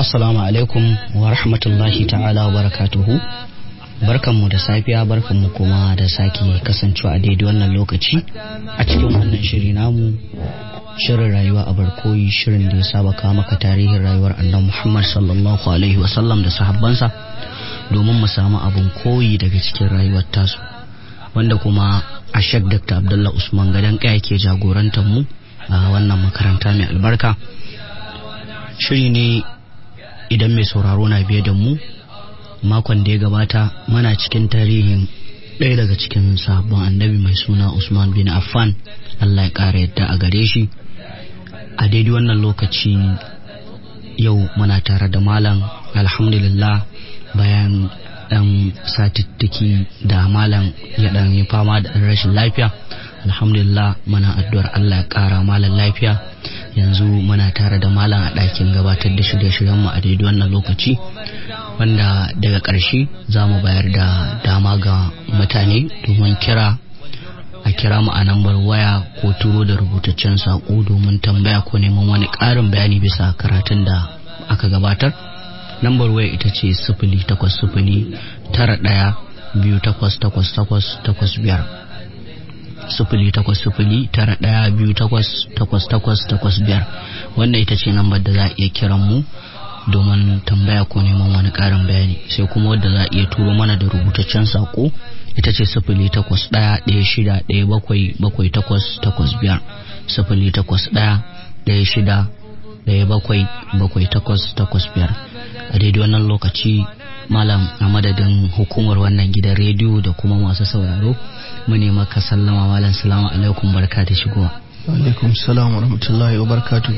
Assalamu alaikum wa rahmatullahi ta'ala wa barakatuhu. Barkanmu da safiya barkanmu kuma da sake kasancewa a daidai wannan lokaci a cikin wannan shiri namu shirin rayuwa a barkoyi shirin da ya saba kawo maka tarihin rayuwar annabi Muhammad sallallahu alaihi wasallam da sahabbansa domin mu samu abin koyi daga cikin rayuwar tasu wanda kuma a shek Dr. Abdullah Usman Gadan Kaya ke jagorantar mu a wannan makaranta mai albarka shiri ne idan mai sauraro na biye da mu makon da ya gabata mana cikin tarihin ɗaya daga cikin sabon annabi mai suna usman bin affan allah ya ƙara yadda a gare shi a daidai wannan lokaci yau muna tare da malam alhamdulillah bayan ɗan satittiki da malam ya ɗan yi fama da rashin lafiya alhamdulillah muna addu'ar allah ya ƙara malam lafiya yanzu muna tare da malam a ɗakin gabatar da shirye-shiryen mu a daidai wannan lokaci wanda daga ƙarshe za mu bayar da dama ga mutane domin kira a kira mu a lambar waya ko turo da rubutaccen saƙo domin tambaya ko neman wani ƙarin bayani bisa karatun da aka gabatar lambar waya ita ce sifili takwas sifili tara ɗaya biyu takwas takwas takwas takwas biyar sufuli takwas sufuli tara ɗaya biyu takwas takwas takwas takwas biyar wannan ita ce lambar da za a iya kiran mu domin tambaya ko neman wani ƙarin bayani sai kuma wadda za a iya turo mana da rubutaccen saƙo ita ce sufuli takwas ɗaya ɗaya shida ɗaya bakwai bakwai takwas takwas biyar sufuli takwas ɗaya ɗaya shida ɗaya bakwai bakwai takwas takwas biyar a daidai wannan lokaci malam a madadin hukumar wannan gidan rediyo da kuma masu sauraro mu ne maka sallama malam salamu alaikum barka da shigowa alaikum salam wa rahmatullahi wa barakatuh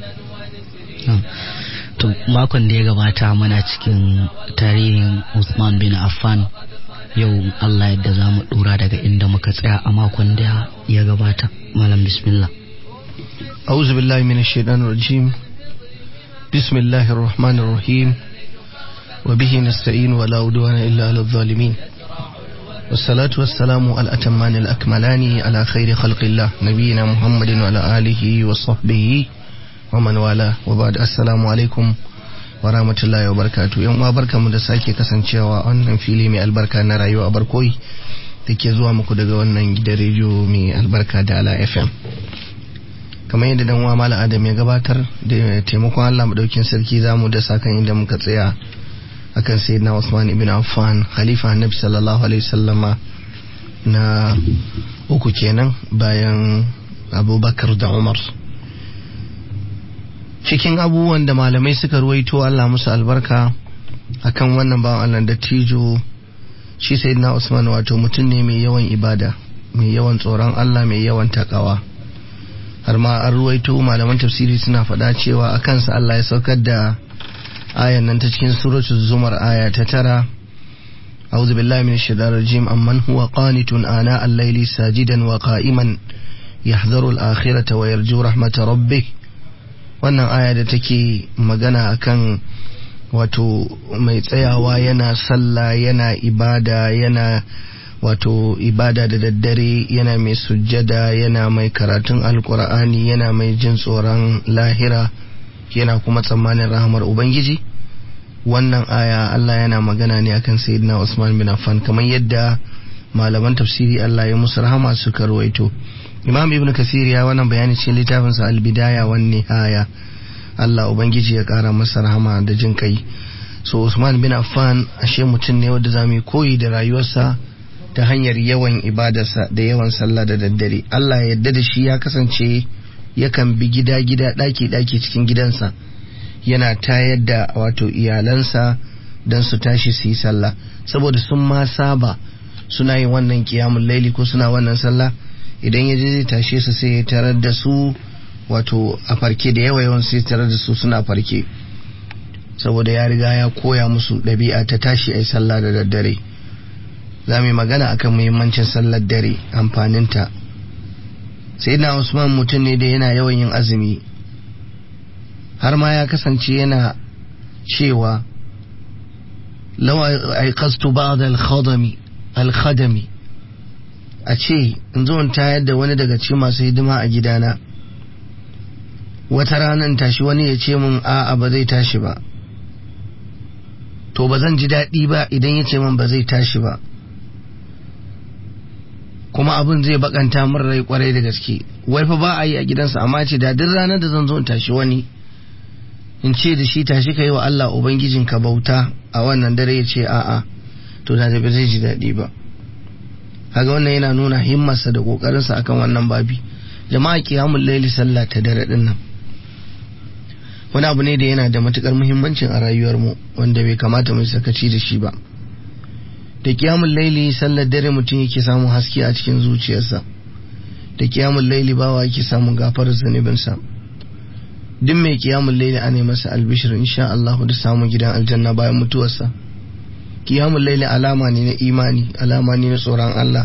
to makon da ya gabata muna cikin tarihin Usman bin Affan yau Allah yadda za mu dora daga inda muka tsaya a makon da ya gabata malam bismillah أعوذ بالله من الشيطان الرجيم بسم الله الرحمن الرحيم وبه نستعين ولا عدوان إلا على الظالمين والصلاة والسلام على الأتمان الأكملان على خير خلق الله نبينا محمد وعلى آله وصحبه ومن والاه وبعد السلام عليكم ورحمة الله وبركاته يوم أبركة مدساكي kasancewa wannan fili mai albarka na rayuwa a barkoyi da ke zuwa muku daga wannan gidan rediyo mai albarka da ala fm kamar yadda dan uwa mala adam ya gabatar da taimakon allah madaukin sarki zamu da sakan inda muka tsaya akan sayyidina Usman ibn Affan khalifa annabi sallallahu alaihi wasallama na uku kenan bayan Abubakar da Umar cikin abubuwan da malamai suka ruwaito Allah musu albarka akan wannan bawan Allah da tijo shi sayyidina Usman wato mutum ne mai yawan ibada mai yawan tsoron Allah mai yawan takawa har ma an ruwaito malaman tafsiri suna faɗa cewa akan sa Allah ya saukar da ayan nan ta cikin suratul zumar aya ta tara أعوذ بالله من الشيطان الرجيم أمن هو قانت آناء الليل ساجدا وقائما يحذر الآخرة ويرجو رحمة ربه wannan aya da take magana akan wato mai tsayawa yana sallah yana ibada yana wato ibada da daddare yana mai sujjada yana mai karatun alkur'ani yana mai jin tsoron lahira yana kuma tsammanin rahamar ubangiji wannan aya Allah yana magana ne akan sayyidina Usman bin Affan kamar yadda malaman tafsiri Allah ya musu rahama suka ruwaito Imam Ibn Kasir ya wannan bayani cikin littafin sa Al-Bidaya wan Nihaya Allah ubangiji ya kara masa rahama da jin kai so Usman bin Affan ashe mutum ne wanda zamu koyi da rayuwarsa ta hanyar yawan ibadarsa da yawan sallah da daddare Allah ya yarda da shi ya kasance yakan bi gida-gida ɗaki-ɗaki cikin gidansa yana tayar da wato iyalansa don su tashi su yi sallah saboda sun ma saba suna yin wannan kiyamun laili ko suna wannan sallah idan ya je zai tashe su sai ya tarar da su wato a farke da yawa yawan sai tarar da su suna farke saboda ya riga ya koya musu ɗabi'a ta tashi a yi sallah da daddare za mu yi magana akan muhimmancin sallar dare amfaninta sai na usman mutum ne da yana yawan yin azumi har ma ya kasance yana cewa lawa aikastu ba'da al-khadami al-khadami a ce in zo in tayar da wani daga cikin masu hidima a gidana wata ranar tashi wani ya ce mun a'a ba zai tashi ba to ba zan ji daɗi ba idan ya ce min ba zai tashi ba kuma abin zai bakanta min rai kwarai da gaske wai fa ba a yi a gidansa amma ce da duk ranar da zan zo in tashi wani in ce da shi tashi ka yi wa Allah Ubangijinka bauta a wannan dare ya ce a'a to da ba zai ji daɗi ba kaga wannan yana nuna himmarsa da ƙoƙarinsa akan wannan babi jama'a kiyamun laili sallah ta dare din nan wani abu ne da yana da matukar muhimmancin a rayuwarmu wanda bai kamata mu sakaci da shi ba da kiyamun laili sallar dare mutum yake samun haske a cikin zuciyarsa da kiyamun laili bawa yake samun gafarar zunubinsa duk mai kiyamun laili ana masa albishir insha Allah da samun gidan aljanna bayan mutuwarsa kiyamun laili alama ne na imani alama ne na tsoron Allah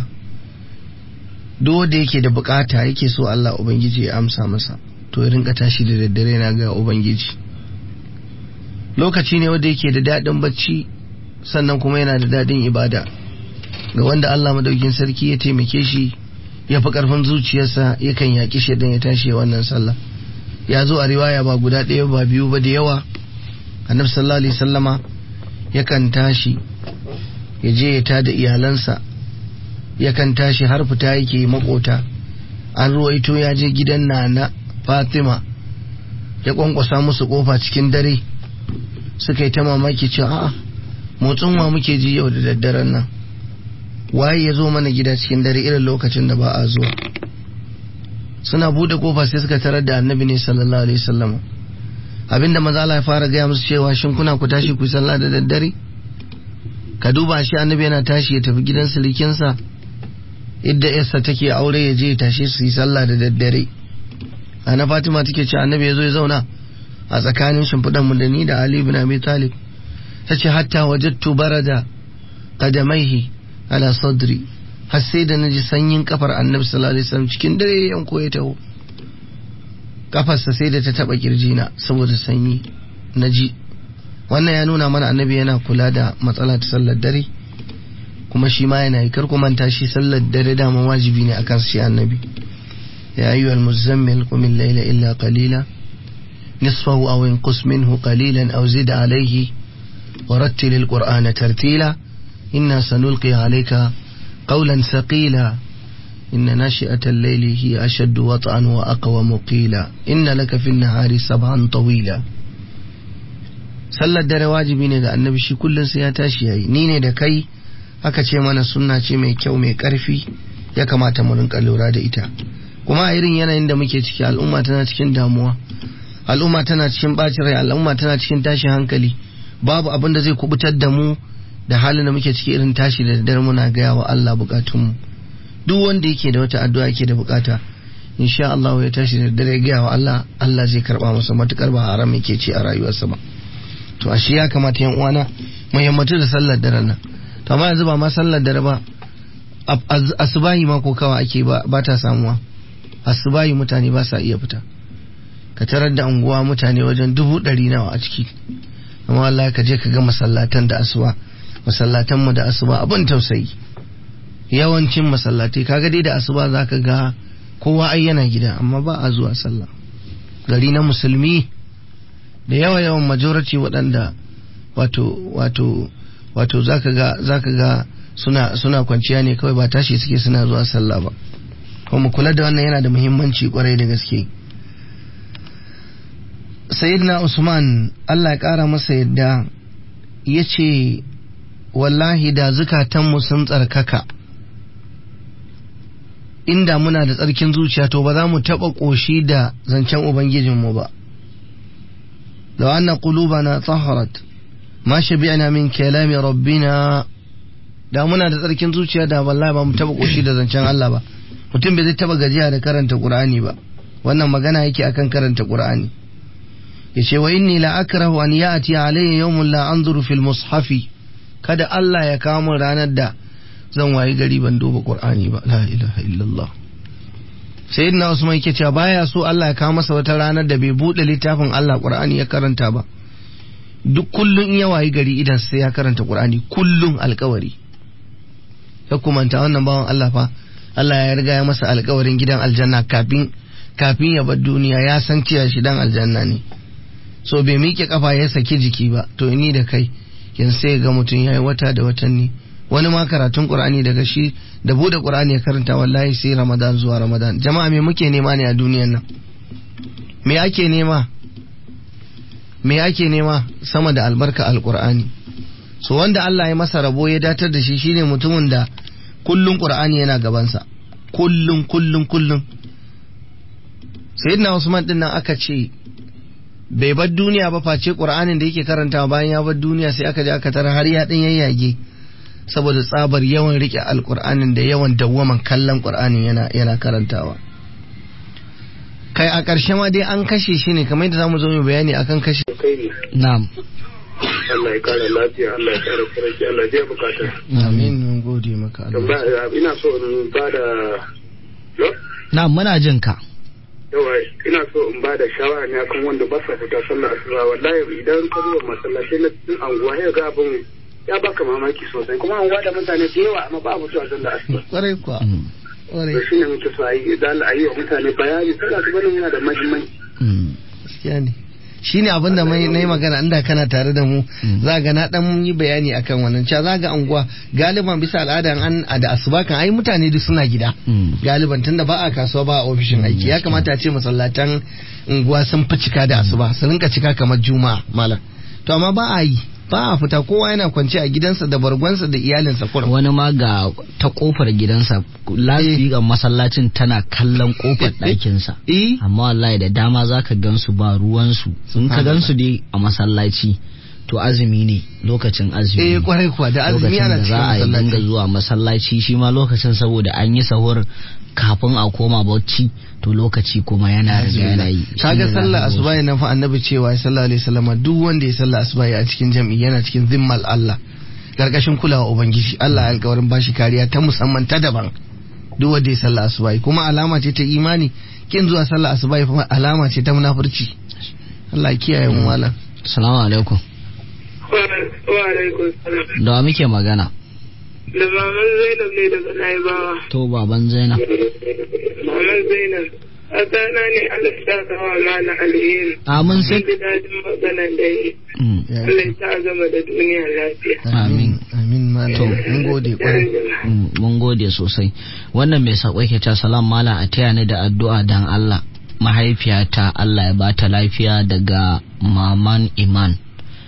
duk wanda yake da bukata yake so Allah ubangiji ya amsa masa to ya rinka tashi da daddare na ga ubangiji lokaci ne wanda yake da daɗin bacci sannan kuma yana da daɗin ibada ga wanda Allah madaukin sarki ya taimake shi ya fi ƙarfin zuciyarsa yakan yaƙi shaidan ya tashi wannan sallah ya zo a riwaya ba guda ɗaya ba biyu ba da yawa annabi sallallahu alaihi sallama yakan tashi ya je ya tada iyalansa yakan tashi har fita yake makota an ruwaito ya je gidan nana fatima ya kwankwasa musu kofa cikin dare suka yi ta mamaki cewa a'a motsin wa muke ji yau da daddaren nan waye ya zo mana gida cikin dare irin lokacin da ba a zuwa suna bude kofa sai suka tarar da annabi ne sallallahu alaihi wasallam abinda maza Allah ya fara gaya musu cewa shin kuna ku tashi ku sallah da daddare ka duba shi annabi yana tashi ya tafi gidan silikinsa idda yarsa take aure ya je ya tashi su yi sallah da daddare ana Fatima take ce annabi ya zo ya zauna a tsakanin shimfiɗan mu da ni da Ali ibn Abi Talib tace hatta wajadtu barada qadamaihi ala sadri har sai da naji sanyin kafar annabi sallallahu alaihi wasallam cikin dare yanko ya taho kafarsa sai da ta taba kirjina saboda sanyi naji wannan ya nuna mana annabi yana kula da matsala ta sallar dare kuma shi ma yana yi kar ku manta shi sallar dare dama wajibi ne akan shi annabi ya ayyuhal muzammil qum al-layla illa qalila nisfahu aw inqus minhu qalilan aw zid alayhi ورتل القرآن ترتيلا إنا سنلقي عليك قولا ثقيلا إن ناشئة الليل هي أشد وطئا وأقوم قيلا إن لك في النهار سبعا طويلا sallar dare wajibi ne ga annabi shi kullum sai ya tashi yayi ni ne da kai aka ce mana sunna ce mai kyau mai karfi ya kamata mu rinka lura da ita kuma a irin yanayin da muke ciki al'umma tana cikin damuwa al'umma tana cikin bacin rai al'umma tana cikin tashin hankali babu abin da zai kubutar da mu da halin da muke ciki irin tashi da daddare muna gaya wa Allah bukatunmu duk wanda yake da wata addu'a yake da bukata insha Allah ya tashi da daddare gaya wa Allah Allah zai karba masa matukar ba haram yake ci a rayuwarsa ba to ashe ya kamata yan uwana mu yammatu da sallar dare nan to amma yanzu ba ma sallar dare ba asubahi ma ko kawa ake ba ba ta samuwa asubahi mutane ba sa iya fita ka tarar da unguwa mutane wajen dubu ɗari nawa a ciki amma wallahi ka je ka ga masallatan da asuba masallatan mu da asuba abin tausayi yawancin masallatai kaga dai da asuba zaka ga kowa ai yana gida amma ba a zuwa sallah gari na musulmi da yawa yawan majority waɗanda wato wato wato zaka ga zaka ga suna suna kwanciya ne kawai ba tashi suke suna zuwa sallah ba kuma kula da wannan yana da muhimmanci kwarai da gaske sayyidina usman allah ya kara masa yadda ya ce wallahi da zukatanmu sun tsarkaka inda muna da tsarkin zuciya to ba za mu taɓa ƙoshi da zancen ubangijinmu ba da wannan na tsaharat ma shabi'na min kalami rabbina da muna da tsarkin zuciya da wallahi ba mu taɓa ƙoshi da zancen Allah ba mutum bai zai taɓa gajiya da karanta Qur'ani ba wannan magana yake akan karanta Qur'ani yace wa inni la akrahu an ya'ti alayya yawmun la anzuru fil mushafi kada Allah ya kawo min ranar da zan wayi gari ban duba Qur'ani ba la ilaha illallah sayyidina Usman yake cewa baya so Allah ya kawo masa wata ranar da bai bude littafin Allah Qur'ani ya karanta ba duk kullun in ya wayi gari idan sai ya karanta Qur'ani kullun alkawari ya kumanta wannan bawan Allah fa Allah ya riga ya masa alkawarin gidan aljanna kafin kafin ya bar duniya ya san cewa shi dan aljanna ne so bai miƙe kafa ya saki jiki ba to ni da kai yanzu sai ga mutum ya yi wata da watanni wani ma karatun qur'ani daga shi da bude qur'ani ya karanta wallahi sai ramadan zuwa ramadan jama'a me muke nema ne a duniyan nan me ake nema me ake nema sama da albarka alqur'ani so wanda Allah ya masa rabo ya datar da shi shine mutumin da kullun qur'ani yana gabansa kullun kullun kullun sayyidina usman din nan aka ce bai bar duniya ba face qur'anin da yake karantawa bayan ya bar duniya sai aka je aka tara har ya dan yayyage saboda tsabar yawan rike alqur'anin da yawan dawwaman kallon qur'anin yana yana karantawa kai a ƙarshe ma dai an kashe shi ne kamar yadda zamu zo mu bayani akan kashe na'am Allah ya kara lafiya Allah ya kara farki Allah ya bukata amin mun gode maka Allah tambaya ina so in ba da na'am muna jin ka yawa ina so in ba da shawara ne akan wanda ba sa fita sallar asuba wallahi idan ka zuwa masallaci na cikin anguwa ya ga abin ya baka mamaki sosai kuma anguwa da mutane da yawa amma ba a fitowa sallar asuba kwarai kuwa Mm. kwarai to shine muke so a yi idan a yi wa mutane bayani sallar asuba nan yana da muhimmanci Mm. gaskiya ne shine abin da mai na yi magana inda kana tare da mu Mm. za ga na dan yi bayani akan wannan cewa za ga anguwa galiban bisa al'ada an a da asuba kan ai mutane duk suna gida Mm. galiban tunda ba a kasuwa ba a ofishin aiki ya kamata a ce masallatan unguwa sun fi cika da asuba su rinka cika kamar juma'a malam to amma ba a yi ba a fita kowa yana kwance a gidansa da bargonsa da iyalinsa kurum wani ma ga ta kofar gidansa lasfiƙar masallacin tana kallon kofar ɗakinsa eh amma wallahi da dama za ka gansu ba ruwansu in ka gansu dai a masallaci to azumi ne lokacin azumi eh ne. kwarai kuwa da azumi lokacin ana da za a yi cikin dinga masallaci zuwa masallaci shi ma lokacin saboda an yi sahur kafin a koma bauchi to lokaci kuma yana riga yana yi kaga Shine za sallar ka ga asuba na fa annabi cewa ya sallallahu alaihi wasallam duk wanda ya sallar asuba a cikin jami'i yana cikin zimmal Allah karkashin kulawa ubangiji Allah ya alkawarin bashi kariya ta musamman ta daban duk wanda ya sallar asuba kuma alama ce ta imani kin zuwa sallar asuba kuma alama ce ta munafurci Allah ya kiyaye mu malam wasu- Assalamu alaikum wa alaikum salam da wa muke magana da maman Zainab ne daga Naibawa to baban Zainab maman Zainab a tsana ne Allah ya sa wa mana alheri amin sai ji daɗin maganan da yi Mm. Allah ya sa gama da duniya lafiya amin amin malam mun gode kwarai Mm, mun gode sosai wannan mai sako yake ta salam mala a taya ni da addu'a dan Allah mahaifiyata Allah ya bata lafiya daga maman iman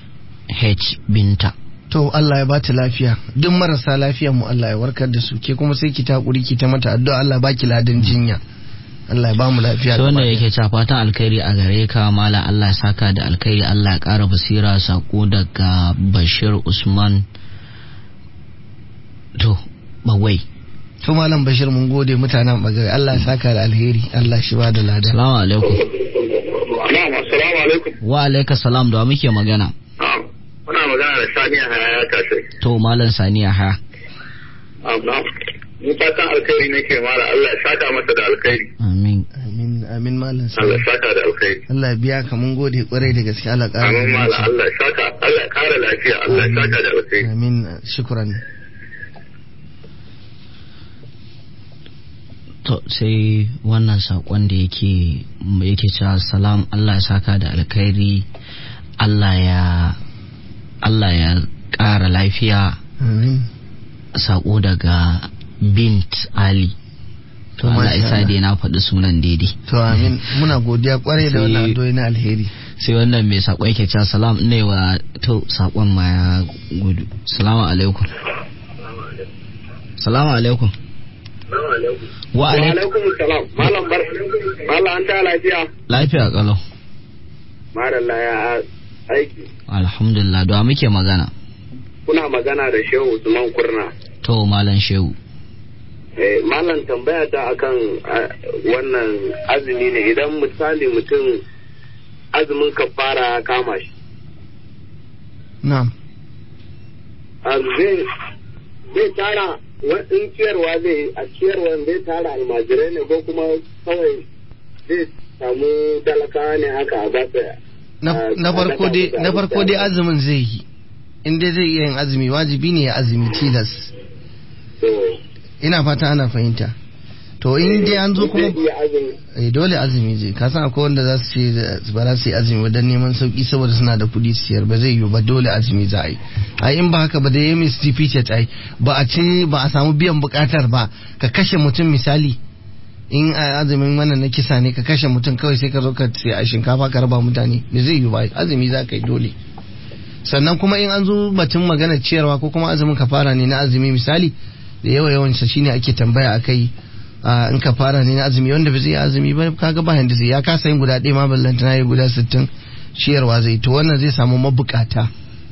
H binta to Allah ya bata lafiya duk marasa lafiya mu Allah ya warkar da su ke kuma sai ki ta hakuri ki ta mata addu'a Allah baki ladan jinya Allah ya ba mu lafiya sai gaba wannan ɗaya. yake ta fatan alkhairi a gare ka mala Allah ya saka da alkhairi Allah ya ƙara basira sako daga Bashir Usman to bawai to malam Bashir mun gode mutanen bagare Allah ya saka da alheri Allah shi ba da ladan assalamu alaikum Na'am assalamu alaikum wa alaika salam da wa muke magana na'am muna magana da Saniya Hayaya Kasai to malam Saniya ha na'am mu fatan alkhairi nake mala Allah ya saka masa da alkhairi amin amin amin malam Allah ya sai saka da alkhairi Allah ya biya ka mun gode kwarai da gaske Allah ƙara amin mala zumunci. Allah ya saka Allah ya kara lafiya Allah ya saka da alkhairi amin shukran to sai wannan sakon da yake yake cewa salam Allah ya saka da alkhairi Allah ya Allah ya ƙara lafiya amin sako daga bint Ali to Allah masha isa Allah. dai na faɗi sunan daidai to amin muna godiya kwarai da Sai- wannan addu'o'i na alheri sai wannan mai sako yake cewa salam ne wa to sakon ma ya gudu salamu alaikum salamu alaikum wa Wa alaikum alaikum salam malam bar malam an ta lafiya lafiya kalau madalla ya aiki alhamdulillah da wa muke magana kuna magana da Shehu Usman Kurna to malam shehu Eh, malam tambaya ta akan ah, wannan azumi ne idan misali mutum azumin kafara ya kama shi na'am ah, zai zai tara wa- in ciyarwa zai a ciyarwa zai tara almajirai ne ko kuma kawai zai samu talakawa ne haka a basa na Ah, na farko dai sadaka na da farko dai abinci. azumin zai yi in dai zai iya yin azumi wajibi ne ya azumi tilas to ina fata ana fahimta to in dai an zo kuma Zai iya azumi. eh dole azumi zai ka san akwai wanda za su ce da- ba za su yi azumi ba don neman sauki saboda suna da kuɗi su siyar ba zai yiwu ba dole azumi za a yi ai in ba haka ba da yamin ce ai ba a ci ba a samu biyan bukatar ba ka kashe mutum misali in a azumin wannan na kisa ne ka kashe mutum kawai sai ka zo ka sai a shinkafa ka raba mutane me zai yiwu ba azumi za ka yi dole sannan kuma in an zo batun magana ciyarwa ko kuma azumin kafara ne na azumi misali da yawa yawansa shine ake tambaya akai a in kafara ne na azumi wanda ba zai yi azumi ba kaga ba yanda zai ya kasa yin guda ɗaya ma ballanta na yi guda sittin ciyarwa zai to wannan zai samu mabukata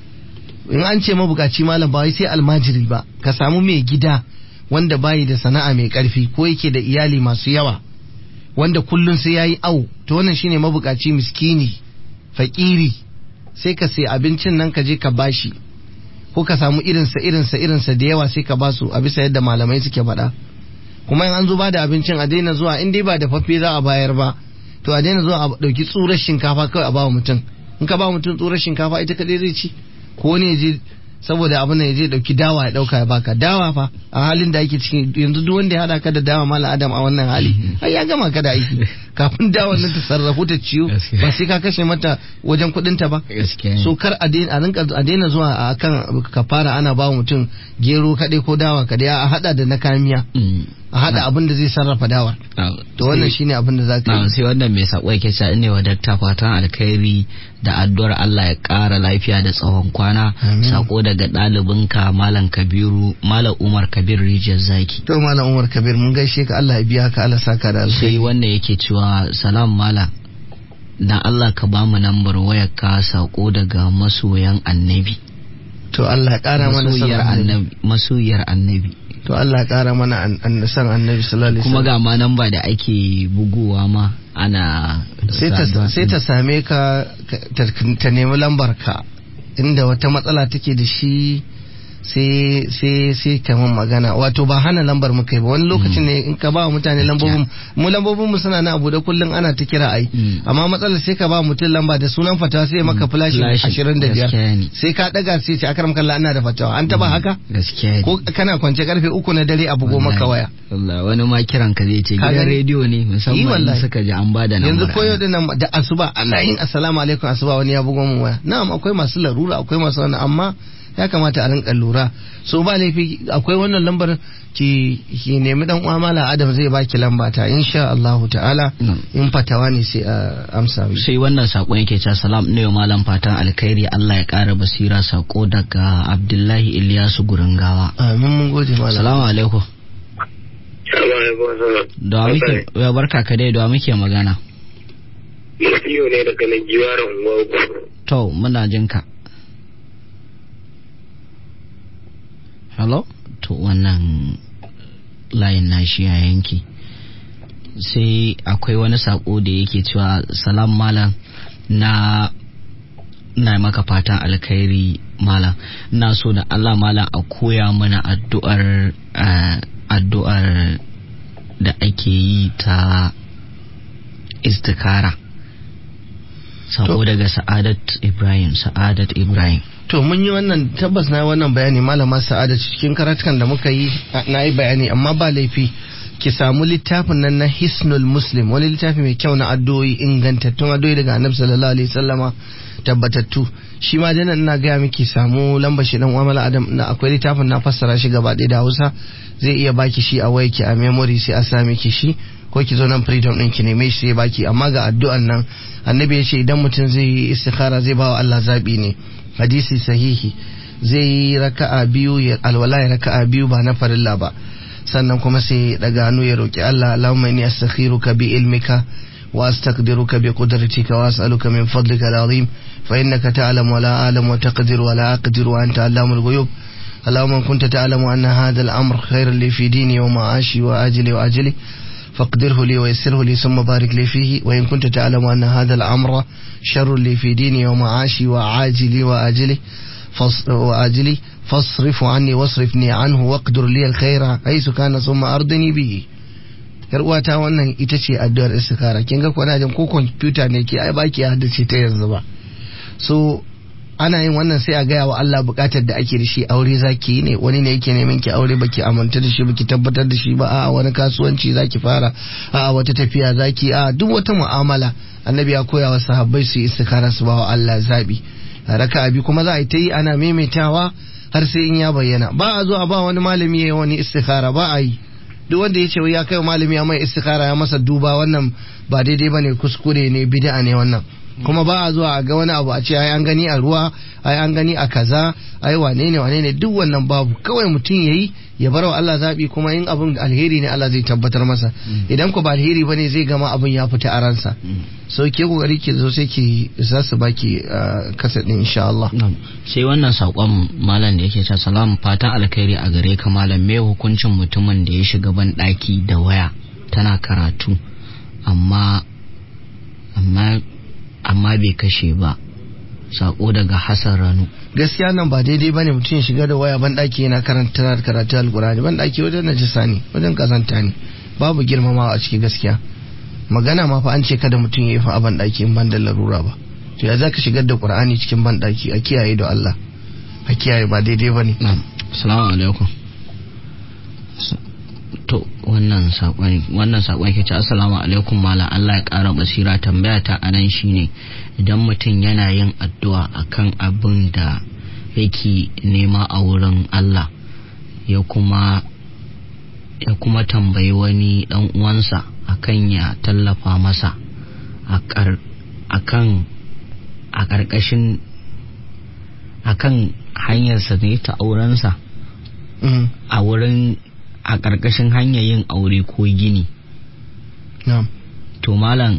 in an ce mabukaci malam ba wai sai almajiri ba ka samu mai gida wanda bayi da sana'a mai karfi ko yake da iyali masu yawa wanda kullun sai yayi au to wannan shine mabukaci miskini fakiri sai ka sai abincin nan ka je ka bashi ko ka samu irinsa irinsa irinsa da yawa sai ka basu a bisa yadda malamai suke faɗa kuma in an zo ba da abincin a daina zuwa in dai ba da faffe za a bayar ba to a daina zuwa a ɗauki tsurar shinkafa kawai a ba mutum in ka ba mutum tsurar shinkafa ita kadai zai ci ko ne je saboda abin ya je dauki dawa ya dauka ya baka dawa fa a halin da ake cikin yanzu duk wanda ya hada ka da dawa malam adam a wannan hali ai ya gama ka da aiki kafin dawan nan ta sarrafu ta ciyo ba sai ka kashe mata wajen kudin ta ba so kar a daina a rinka a daina zuwa a kan kafara ana ba mutum gero kadai ko dawa kadai a hada da na kamiya a hada abin da zai sarrafa dawar to wannan shine abin da zaka yi sai wannan mai sako yake cewa ne wa dakta fatan alkhairi da addu'ar Allah ya kara lafiya da tsawon kwana sako daga ɗalibinka malam kabiru malam umar kabir rijiyar zaki to malam umar kabir mun gaishe ka Allah ya biya ka Allah saka da sai wanda yake cewa salam malam dan Allah ka ba mu nambar wayar ka sako daga masoyan annabi to Allah ya kara mana masoyiyar annabi masoyiyar annabi to Allah ya kara mana san annabi sallallahu alaihi kuma ga ma namba da ake bugowa ma ana sai ta same ka ta nemi lambar ka inda wata matsala take da shi sai sai sai kamar magana wato ba hana lambar mu kai ba wani lokacin ne in ka ba mutane lambobin mu lambobin mu suna na abu da kullun ana ta kira ai amma matsalar sai ka ba mutum lamba da sunan fatawa sai maka flash 25 sai ka daga sai ce akaram kalla ana da fatawa an taba haka gaskiya ko kana kwance karfe uku na dare a bugo maka waya Allah wani ma kiran ka zai ce gidan rediyo ne musamman in suka ji an bada nan yanzu koyo din nan da asuba ana yin assalamu alaikum asuba wani ya bugo mu waya na'am akwai masu larura akwai masu wannan amma ya kamata a rinka lura so ba laifi akwai wannan lambar ki ki nemi dan uwa mala adam zai baki lamba ta insha Allah ta'ala in fatawa ne sai a amsa sai wannan sakon yake cewa salam ne malam fatan alkhairi Allah ya kara basira sako daga Abdullahi Ilyasu Guringawa amin mun gode malam assalamu alaikum da muke ya barka ka dai da muke magana Mutiyo ne daga nan jiwaran To muna jinka. hello to wannan layin nashi ya yanki sai akwai wani sako da yake cewa salam malam na na maka fatan alkhairi malam na so da Allah malam a koya mana addu'ar addu'ar da ake yi ta istikara sako daga sa'adat ibrahim sa'adat ibrahim to mun yi wannan tabbas na wannan bayani malama sa'ada cikin karatukan da muka yi na yi bayani amma ba laifi ki samu littafin nan na hisnul muslim wani littafi mai kyau na addu'o'i ingantattun addu'o'i daga annabi sallallahu alaihi wasallama tabbatattu shi ma dana ina gaya miki samu lamba shi dan uwa adam na akwai littafin na fassara shi gaba ɗaya da Hausa zai iya baki shi a wayarki a memory sai a sa miki shi ko ki zo nan freedom ɗin ki neme shi sai baki amma ga addu'an nan annabi ya ce idan mutum zai yi istikhara zai ba wa Allah zabi ne hadisi sahihi zai yi raka'a biyu ya alwala ya raka'a biyu ba na farilla ba sannan kuma sai daga hannu ya roki Allah Allahumma inni astakhiruka bi ilmika wa astaqdiruka bi qudratika wa as'aluka min fadlika al'azim fa innaka ta'lamu wa la a'lamu wa taqdiru wa la aqdiru wa anta 'allamul ghuyub اللهم إن كنت تعلم أن هذا الأمر خير لي في ديني ومعاشي وأجلي وأجلي فاقدره لي ويسره لي ثم بارك لي فيه وإن كنت تعلم أن هذا الأمر شر لي في ديني ومعاشي وعاجلي وآجلي وآجلي فاصرف عني واصرفني عنه واقدر لي الخير حيث كان ثم أرضني به yar uwata wannan ita ce addu'ar istikara kin ga kwana jin ko kwamfuta ne ke ai baki haddace ta yanzu ba so ana yin wannan sai a gaya wa Allah bukatar da ake da shi aure zaki yi ne wani ne yake neman ki aure baki aminta da shi baki tabbatar da shi ba a wani kasuwanci zaki fara a wata tafiya zaki a duk wata mu'amala annabi ya koya wa sahabbai su yi istikara su ba wa Allah zabi raka abi kuma za a yi ta yi ana maimaitawa har sai in ya bayyana ba a zo a ba wani malami ya yi wani istikara ba a yi duk wanda ya ce ya kai malami ya mai istikara ya masa duba wannan ba daidai bane kuskure ne bid'a ne wannan kuma ba a zuwa a ga wani abu a ce ai an gani a ruwa ai an gani a kaza ai wane ne wane ne duk wannan babu kawai mutum yayi ya bar wa Allah zabi kuma in abin alheri ne Allah zai tabbatar masa idan ko ba alheri bane zai gama abin ya fita a ransa so ke kokari ki zo sai ki za su baki kasa din insha Allah sai wannan sakon malam da yake cewa salam fatan alkhairi a gare ka malam me hukuncin mutumin da ya shiga ban daki da waya tana karatu amma amma amma bai kashe ba sako daga Hassan Ranu gaskiya nan ba daidai bane mutum ya shiga da waya ban daki yana karanta karatu alkurani ban daki wajen najisa ne wajen kazanta ne babu girmamawa a ciki gaskiya magana ma fa an ce kada mutum ya yi fa a ban daki in ban da larura ba to ya zaka shigar da qur'ani cikin ban daki a kiyaye da Allah a kiyaye ba daidai bane na'am assalamu alaikum to wannan sakon wannan sakon yake ce assalamu alaikum malam Allah ya kara basira tambaya ta anan shine idan mutum yana yin addu'a akan abin da yake nema a wurin Allah ya kuma ya kuma tambayi wani dan uwansa akan ya tallafa masa akan a ƙarƙashin akan hanyarsa ne ta aurensa a wurin a ƙarƙashin hanyar yin aure ko gini to malam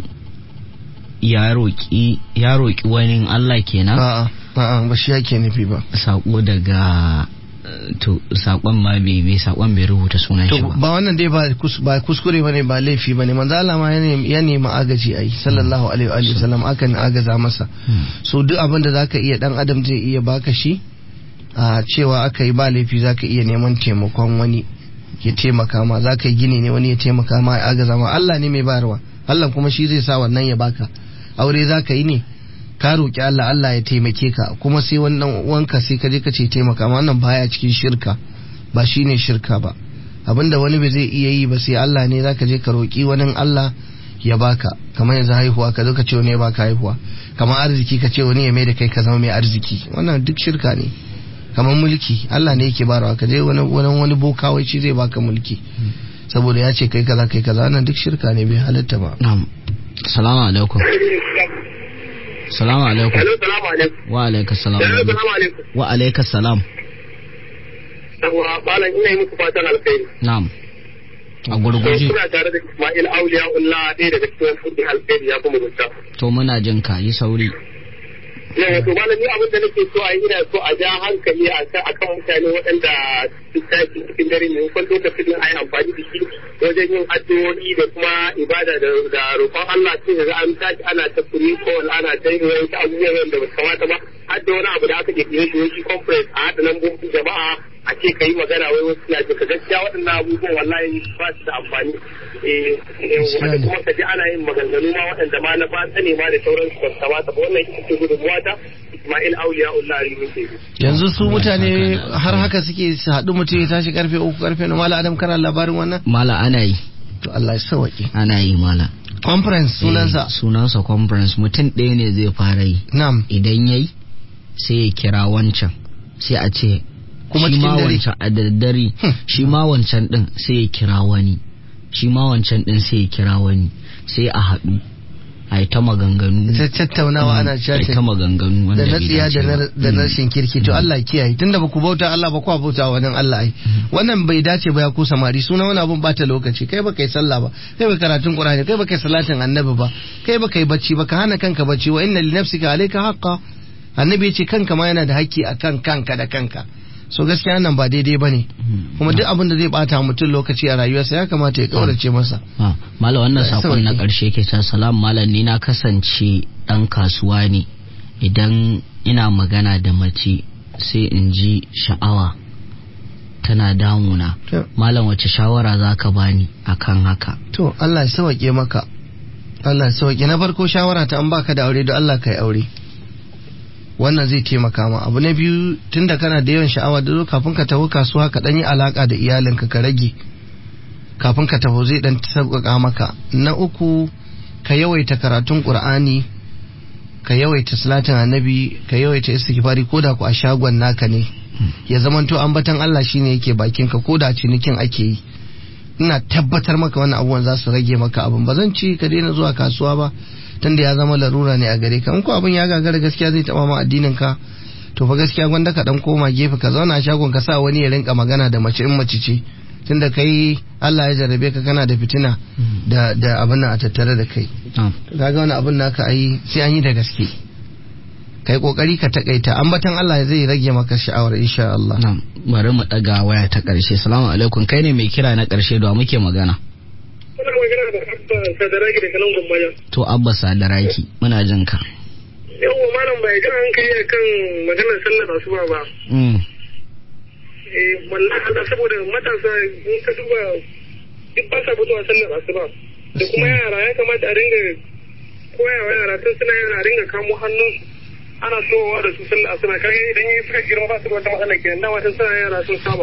ya roƙi ya roƙi wani Allah kenan a'a a'a ba shi yake nufi ba sako daga to sakon ma bai bai sakon bai rubuta sunan shi to ba ba wannan dai ba kus- ba kuskure bane ba laifi bane manzo Allah ma ya nemi ya nemi agaji ai sallallahu alaihi wa alihi wasallam akan agaza masa so duk abin da zaka iya dan adam zai iya baka shi a cewa aka yi ba laifi zaka iya neman taimakon wani ya taimaka ma zaka yi gini ne wani ya taimaka ma ya agaza ma Allah ne mai bayarwa Allah kuma shi zai sa wannan ya baka aure zaka yi ne ka roki Allah Allah ya taimake ka kuma sai wannan wanka sai ka je ka ce taimaka ma wannan baya cikin shirka ba shine shirka ba abinda wani bai zai iya yi ba sai Allah ne zaka je ka roki wani Allah ya baka kamar yanzu haihuwa ka zo ka ce wani ya baka haihuwa kamar arziki ka ce wani ya mai da kai ka zama mai arziki wannan duk shirka ne kamar mulki Allah ne yake barawa ka je wani wani wani boka wai shi zai baka mulki saboda ya ce kai kaza kai kaza wannan duk shirka ne bai halatta ba na'am salamu alaikum salamu alaikum Hello, salamu alaikum. wa alaikum salam Hello, salamu alaikum. wa alaikum salam Yawwa, malam ina yi muku fatan alkhairi. na'am a gurguje Kuna tare da Ismail Auliya Ullah ɗaya daga cikin kudin alkhairi ya kuma mutta. to muna jin ka yi sauri Yawa, to malam ni abin da nake so a yi ina so a ja hankali a kan akan mutane waɗanda su tashi cikin dare ne kwan lokacin a yi amfani da shi wajen yin addu'o'i da kuma ibada da da roƙon Allah sai ga an tashi ana ta kuri ko ana ta yin wani abubuwan da ba su kamata ba har da wani abu da aka kirkire shi wani conference a haɗa lambobin jama'a a ce ka yi magana wai wasu na jika gaskiya waɗannan abubuwan wallahi ba su da amfani eh eh, wanda kuma ka ji ana yin maganganu ma waɗanda ma na ba ne ma da sauransu ba su kamata ba wannan ita ce gudunmuwa ta Ismail Auliya Allah Rimin Tebi. yanzu su mutane har haka suke su haɗu mutum ya tashi karfe uku karfe na mala adam kana labarin wannan mala ana yi to Allah ya sauke ana yi mala conference sunansa Eh, sunansa conference mutum ɗaya ne zai fara yi nam idan yayi sai ya kira wancan sai a ce Kuma shi cikin ma dare? wancan a daddare Hmm. shi ma wancan din sai ya kira wani shi ma wancan din sai ya kira wani sai a haɗu a yi ta maganganu ta tattaunawa ana a yi chatting ta maganganu wanda da na bai tsiya dace da na ba. da na Mm. rashin kirki to Allah kiyaye tunda ba ku bauta Allah ba ku bauta wa nan Allah ai wannan bai dace ba ya ku samari suna wani abun bata lokaci kai ba kai sallah ba kai ba karatun Qur'ani kai ba kai salatin annabi ba kai ba kai bacci ba ka hana kanka bacci wa inna li nafsika alayka haqqa annabi ya ce kanka ma yana da haƙƙi akan kanka da kanka so gaskiya nan ba daidai bane Mm. kuma duk abin da zai bata mutum lokaci a rayuwarsa ya kamata ya kaurace masa Ah, Malam wannan Allah ya sakon na sauke. ƙarshe ke ta salam malam ni na kasance ɗan kasuwa ne idan ina magana da mace sai in ji sha'awa tana damuna To. malam wace shawara za ka bani akan haka to Allah ya sauke maka Allah ya sauke na farko shawara ta an baka da aure da Allah kai aure wannan zai taimaka ma abu na biyu tunda kana da yawan sha'awa da zo kafin ka tafi kasuwa ka dan yi alaka da iyalinka ka rage kafin ka tafi zai dan sauƙaƙa maka na uku ka yawaita karatun qur'ani ka yawaita salatin annabi ka yawaita istighfari ko da ku a shagon naka ne ya zamanto ambatan Allah shine yake bakin ka ko da cinikin ake yi ina tabbatar maka wannan abubuwan za su rage maka abin ba zan ci ka daina zuwa kasuwa ba tunda ya zama larura ne a gare ka in ko abin ya gagara gaskiya zai taba ma addinin ka to fa gaskiya gwanda ka dan koma gefe ka zauna a shagon ka sa wani ya rinka magana da mace in mace ce tunda kai Allah ya jarrabe ka kana da fitina da da abin nan a tattare da kai kaga wani abin naka ayi sai an yi da gaske kai kokari ka takaita ambatan Allah zai rage maka sha'awar insha Allah Na'am, bari mu daga waya ta karshe. Salamu alaikum, kai ne mai kira na karshe da wa muke magana. Kuna magana da Abba Sadaraki da kalan Gwambaja. To Abba Sadaraki, muna jin ka. Yawwa malam bai kan hankali a kan maganar sallar asuba ba. Mm. Eh wallahi Allah saboda matasa in ka duba duk ba sa fitowa sallar asuba. Da kuma yara ya kamata a ringa koyawa yara tun suna yara a ringa kamo hannunsu. ana sowa da su sallar asuba kaga idan yi suka girma ba su da wata matsala kenan dama tun suna yara sun saba.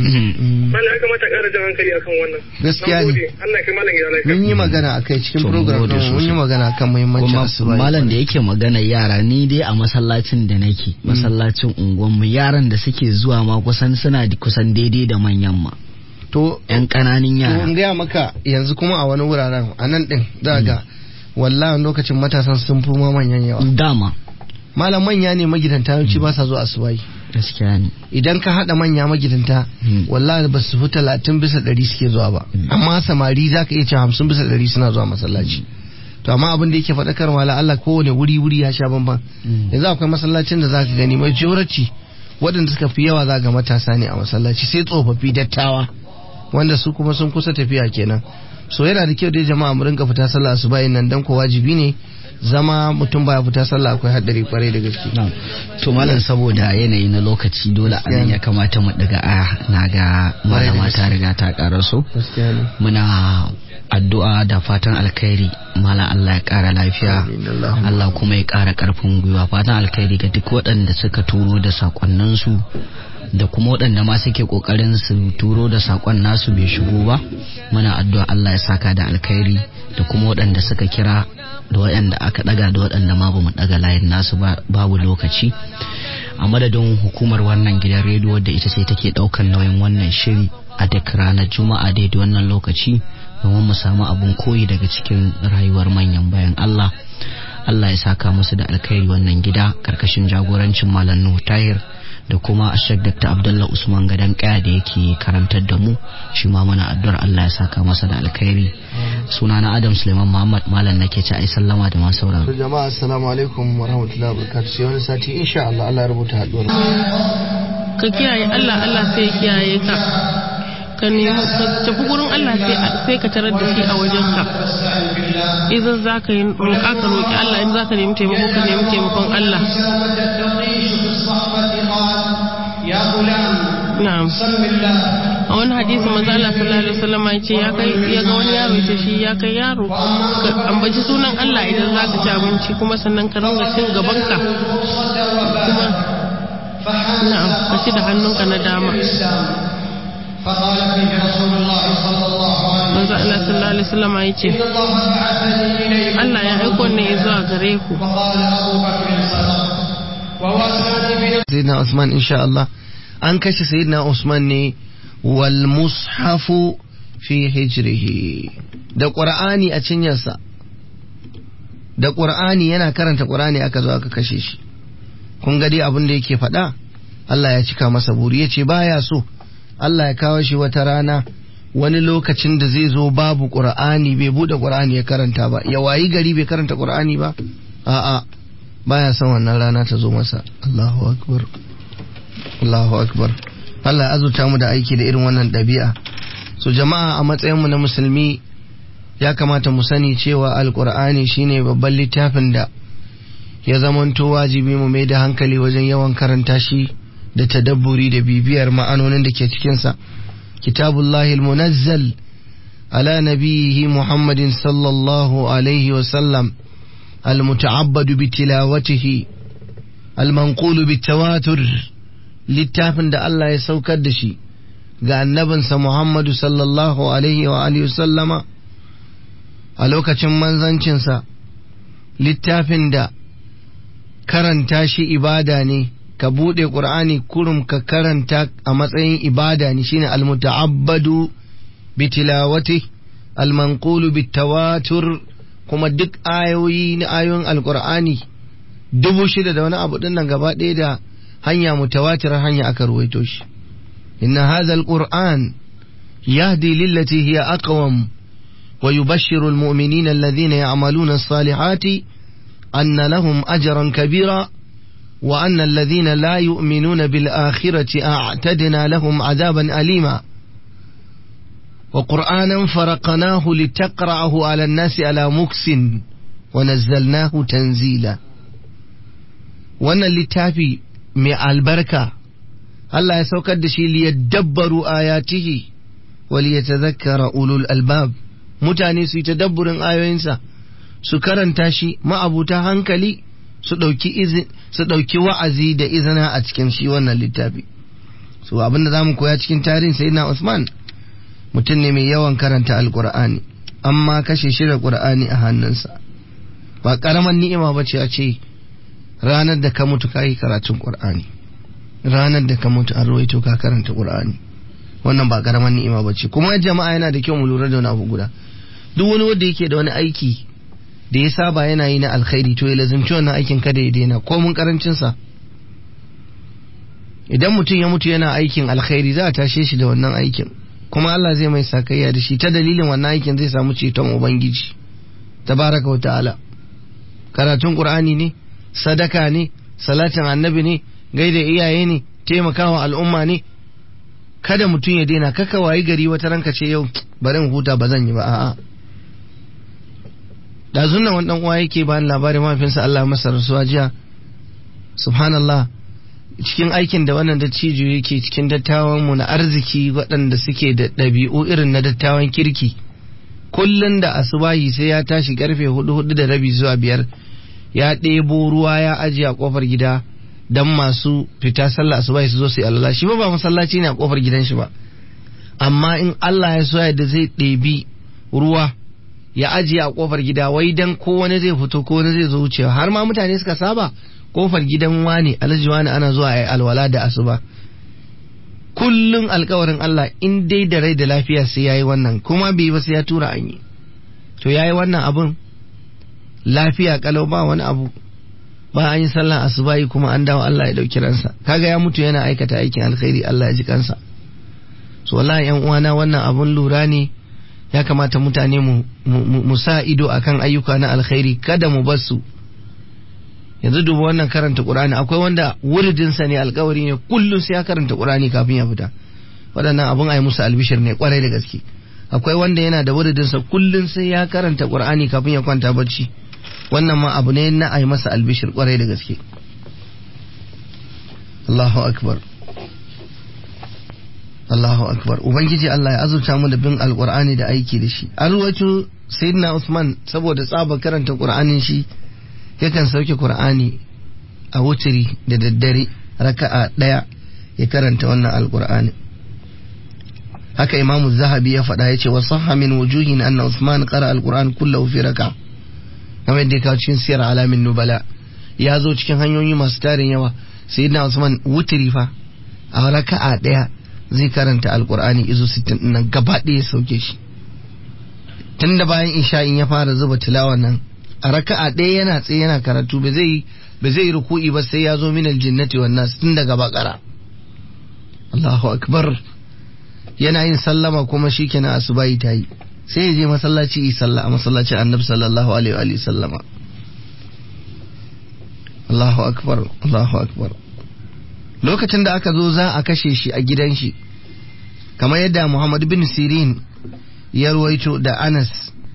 Malam ya kamata ƙara jan hankali akan wannan. Gaskiya ne. Na gode. Allah ya kai malam gida lafiya. mun yi magana akai cikin To, mun program gode din mun yi sosai. magana akan muhimmancin Kuma asuba malam da yake magana yara ni dai a masallacin da nake, masallacin unguwanmu yaran da suke zuwa ma kusan suna da- kusan daidai da manyan ma. to Yan ƙananan to in yara. gaya maka yanzu kuma a wani wuraren a nan din za ga wallahi lokacin matasan sun fi ma manyan yawa Dama. malam manya ne magidanta yawanci ba sa zuwa asubahi Gaskiya ne. idan ka hada manya magidanta Mm. wallahi ba su fi talatin bisa ɗari suke zuwa ba amma samari za ka iya cewa hamsin bisa ɗari suna zuwa masallaci to amma abin da yake faɗakarwa la Allah kowane wuri wuri ya sha bamban Mm. yanzu akwai masallacin da za ka gani majority waɗanda suka fi yawa za ga matasa ne a masallaci sai tsofaffi dattawa wanda su kuma sun kusa tafiya kenan so yana da kyau dai jama'a mu rinka fita sallah asuba nan dan ko wajibi ne zama mutum baya fita sallah akwai haddari kwarai da gaske Na'am. To malam saboda yanayi na lokaci dole a nan ya kamata mu daga aya na ga malama ta riga ta karaso. gaskiya ne Muna addu'a da fatan alkhairi malam Allah ya kara lafiya. Amin, Allahumma. Allah kuma ya kara karfin gwiwa fatan alkhairi ga duk waɗanda suka turo da sakonninsu da kuma waɗanda ma suke ƙoƙarin su turo da sakon nasu bai shigo ba muna addu'a Allah ya saka da alkhairi da kuma waɗanda suka kira da waɗanda aka ɗaga da waɗanda ma bamu ɗaga layin nasu ba babu lokaci a madadin hukumar wannan gidan rediyo da ita ce take ɗaukan nauyin wannan shiri a duk ranar juma'a daidai wannan lokaci domin mu samu abun koyi daga cikin rayuwar manyan bayan Allah Allah ya saka musu da alkhairi wannan gida karkashin jagorancin Malam Nuhu Tahir da kuma Ashek Dr. Abdullah Usman Gadan Kaya da yake karantar da mu shi ma muna addu'ar Allah ya saka masa da alkhairi sunana Adam Suleiman Muhammad Malam nake ci ai sallama da masu sauraro To jama'a assalamu alaikum wa rahmatullahi wa barakatuh sai wani sati insha Allah Allah ya rubuta haduwar ka kiyaye Allah Allah sai ya kiyaye ka ka nemi ka tafi gurin Allah sai sai ka tarar da shi a wajen ka idan za ka yi roƙa ka roƙi Allah in za ka nemi taimako ka nemi taimakon Allah na'am a wani hadisi manzo Allah sallallahu alaihi wasallam ya ce ya kai ya ga wani yaro ce shi ya kai yaro ka ambaci sunan Allah idan za ka ci abinci kuma sannan ka ringa cin gaban ka kuma na'am ka ci da hannunka na dama فقال فيه رسول الله صلى الله عليه manzo Allah sallallahu alaihi wasallam ya ce وسلم الله بعثني إليكم Allah ya aiko ne zuwa gare ku وقال أبو بكر صدق ووصاني بنفسي sayyidina Usman insha Allah an kashe sayyidina Usman ne wal mushafu fi hijrihi da Qur'ani a cinyarsa da Qur'ani yana karanta Qur'ani aka zo aka kashe shi kun ga dai abin da yake faɗa Allah ya cika masa buri yace baya so Allah ya kawo shi wata rana wani lokacin da zai zo babu Qur'ani bai bude Qur'ani ya karanta ba ya wayi gari bai karanta Qur'ani ba a'a baya son wannan rana ta zo masa Allahu akbar Allahu akbar Allah ya azurta mu da aiki da irin wannan ɗabi'a so jama'a a matsayin mu na musulmi ya kamata mu sani cewa alqur'ani shine babban littafin da ya zamanto wajibi mu mai da hankali wajen yawan karanta shi da tadabburi da bibiyar ma'anonin da ke cikinsa kitabullahi almunazzal ala nabiyihi muhammadin sallallahu alaihi wasallam المتعبد بتلاوته al-manqulu bitawatur littafin da Allah ya saukar da shi ga annabinsa Muhammadu sallallahu alaihi wa alihi sallama a lokacin manzancinsa littafin da karanta shi ibada ne ka buɗe ƙur'ani kurum ka karanta a matsayin ibada ne shine almuta'abbadu bi tilawati almanqulu bi tawatur kuma duk ayoyi na ayoyin alƙur'ani dubu shida da wani abu dinnan gaba ɗaya da hanya mutawatir hanya aka ruwaito shi inna hadha alquran yahdi lillati hiya aqwam wa yubashshiru almu'minina alladhina ya'maluna as-salihati anna lahum ajran kabira وأن الذين لا يؤمنون بالآخرة أعتدنا لهم عذابا أليما وقرآنا فرقناه لتقرأه على الناس على مكس ونزلناه تنزيلا وأن اللتافي مع البركة الله يسوكد شيء ليدبروا آياته وليتذكر أولو الألباب mutane su yi tadabburin ayoyinsa su karanta shi ma'abuta hankali su ɗauki wa'azi da izina a cikin shi wannan littafi so abinda za mu koya cikin tarihin sayyidina Usman mutum ne mai yawan karanta alkur'ani amma kashe shi da qur'ani a hannunsa ba karaman ni'ima ba ce a ce ranar da ka mutu ka yi karatun qur'ani ranar da ka mutu an rawaito ka karanta qur'ani wannan ba karaman ni'ima ba ce kuma jama'a yana da kyau mu lura da wani abu guda duk wani wanda yake da wani aiki da ya saba yana yi na alkhairi to ya lazimci wannan aikin kada ya daina ko mun karancin sa idan mutum ya mutu yana aikin alkhairi za a tashe shi da wannan aikin kuma Allah zai mai sakayya da shi ta dalilin wannan aikin zai samu ceton ubangiji tabaraka wa ta'ala karatun qur'ani ne sadaka ne salatin annabi ne gaida iyaye ne taimakawa al'umma ne kada mutum ya daina kaka wayi gari wata ranka ce yau bari in huta ba zan yi ba a'a da zunnan wani dan uwa yake bani labarin mahaifinsa Allah masa rasuwa jiya subhanallah cikin aikin da wannan dattijo yake cikin dattawan mu na arziki waɗanda suke da ɗabi'u irin na dattawan kirki kullun da asubahi sai ya tashi karfe hudu hudu da rabi zuwa biyar ya ɗebo ruwa ya ajiye a kofar gida dan masu fita sallah asubahi su zo su yi alala shi ba ba masallaci ne a kofar gidan shi ba amma in Allah ya so da zai ɗebi ruwa ya ajiye a kofar gida wai dan ko wani zai fito ko wani zai zo wucewa har ma mutane suka saba kofar gidan wani alhaji wani ana zuwa a yi alwala da asuba kullum alkawarin Allah in dai da rai da lafiya sai yayi wannan kuma bai ba sai ya tura an yi to yayi wannan abun lafiya kalau ba wani abu ba an yi sallan asuba yi kuma an dawo Allah ya dauki ransa kaga ya mutu yana aikata aikin alkhairi Allah ya ji kansa so wallahi yan uwana wannan abun lura ne ya kamata mutane mu, mu, sa ido akan ayyuka na alkhairi kada mu bar su yanzu duba wannan karanta qur'ani akwai wanda wuridinsa ne alkawari ne kullum sai ya karanta qur'ani kafin ya fita waɗannan abun ayi musu albishir ne kwarai da gaske akwai wanda yana da wuridinsa kullum sai ya karanta qur'ani kafin ya kwanta bacci wannan ma abu ne na ayi masa albishir kwarai da gaske Allahu akbar Allahu akbar ubangiji Allah ya azurta mu da bin alqur'ani da aiki da shi an ruwaito sayyidina Usman saboda tsaba karanta qur'anin shi yakan sauke qur'ani a wutiri da daddare raka'a daya ya karanta wannan alqur'ani haka imam zahabi ya faɗa yace wa sahha min wujuhin anna Usman qara alqur'an kullahu fi raka'a kamar yadda ya cikin siyar alamin nubala ya zo cikin hanyoyi masu tarin yawa sayyidina Usman wutiri fa a raka'a daya zai karanta alkur'ani izo 60 nan gaba ɗaya sauke shi tun da bayan isha'in ya fara zuba tilawa nan a raka'a ɗaya yana tsaye yana karatu ba zai ba zai ruku'i ba sai ya zo min aljinnati wan nas tun daga bakara Allahu akbar yana yin sallama kuma shikenan asubahi ta yi sai ya je masallaci yi sallah a masallacin annabi sallallahu alaihi wa sallama Allahu akbar Allahu akbar lokacin da aka zo za a kashe shi a gidan shi kamar yadda Muhammad bin Sirin ya ruwaito da Anas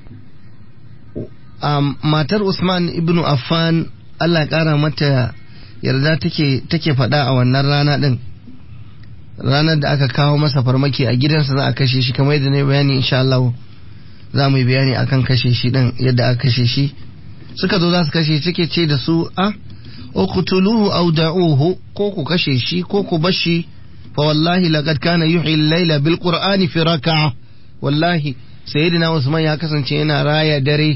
um, matar Usman ibn Affan Allah ƙara mata yarda take take faɗa a wannan rana ɗin ranar da aka kawo masa farmaki a gidansa za a kashe shi kamar yadda na yi bayani insha Allah za mu yi bayani akan kashe shi ɗin yadda aka kashe shi suka zo za su kashe take ce da su a uqtuluhu aw da'uhu ko ku kashe shi ko ku bashi fa wallahi laqad kana yuhyi al-layla bil qur'ani fi raka'a wallahi sayyidina Usman ya kasance yana raya dare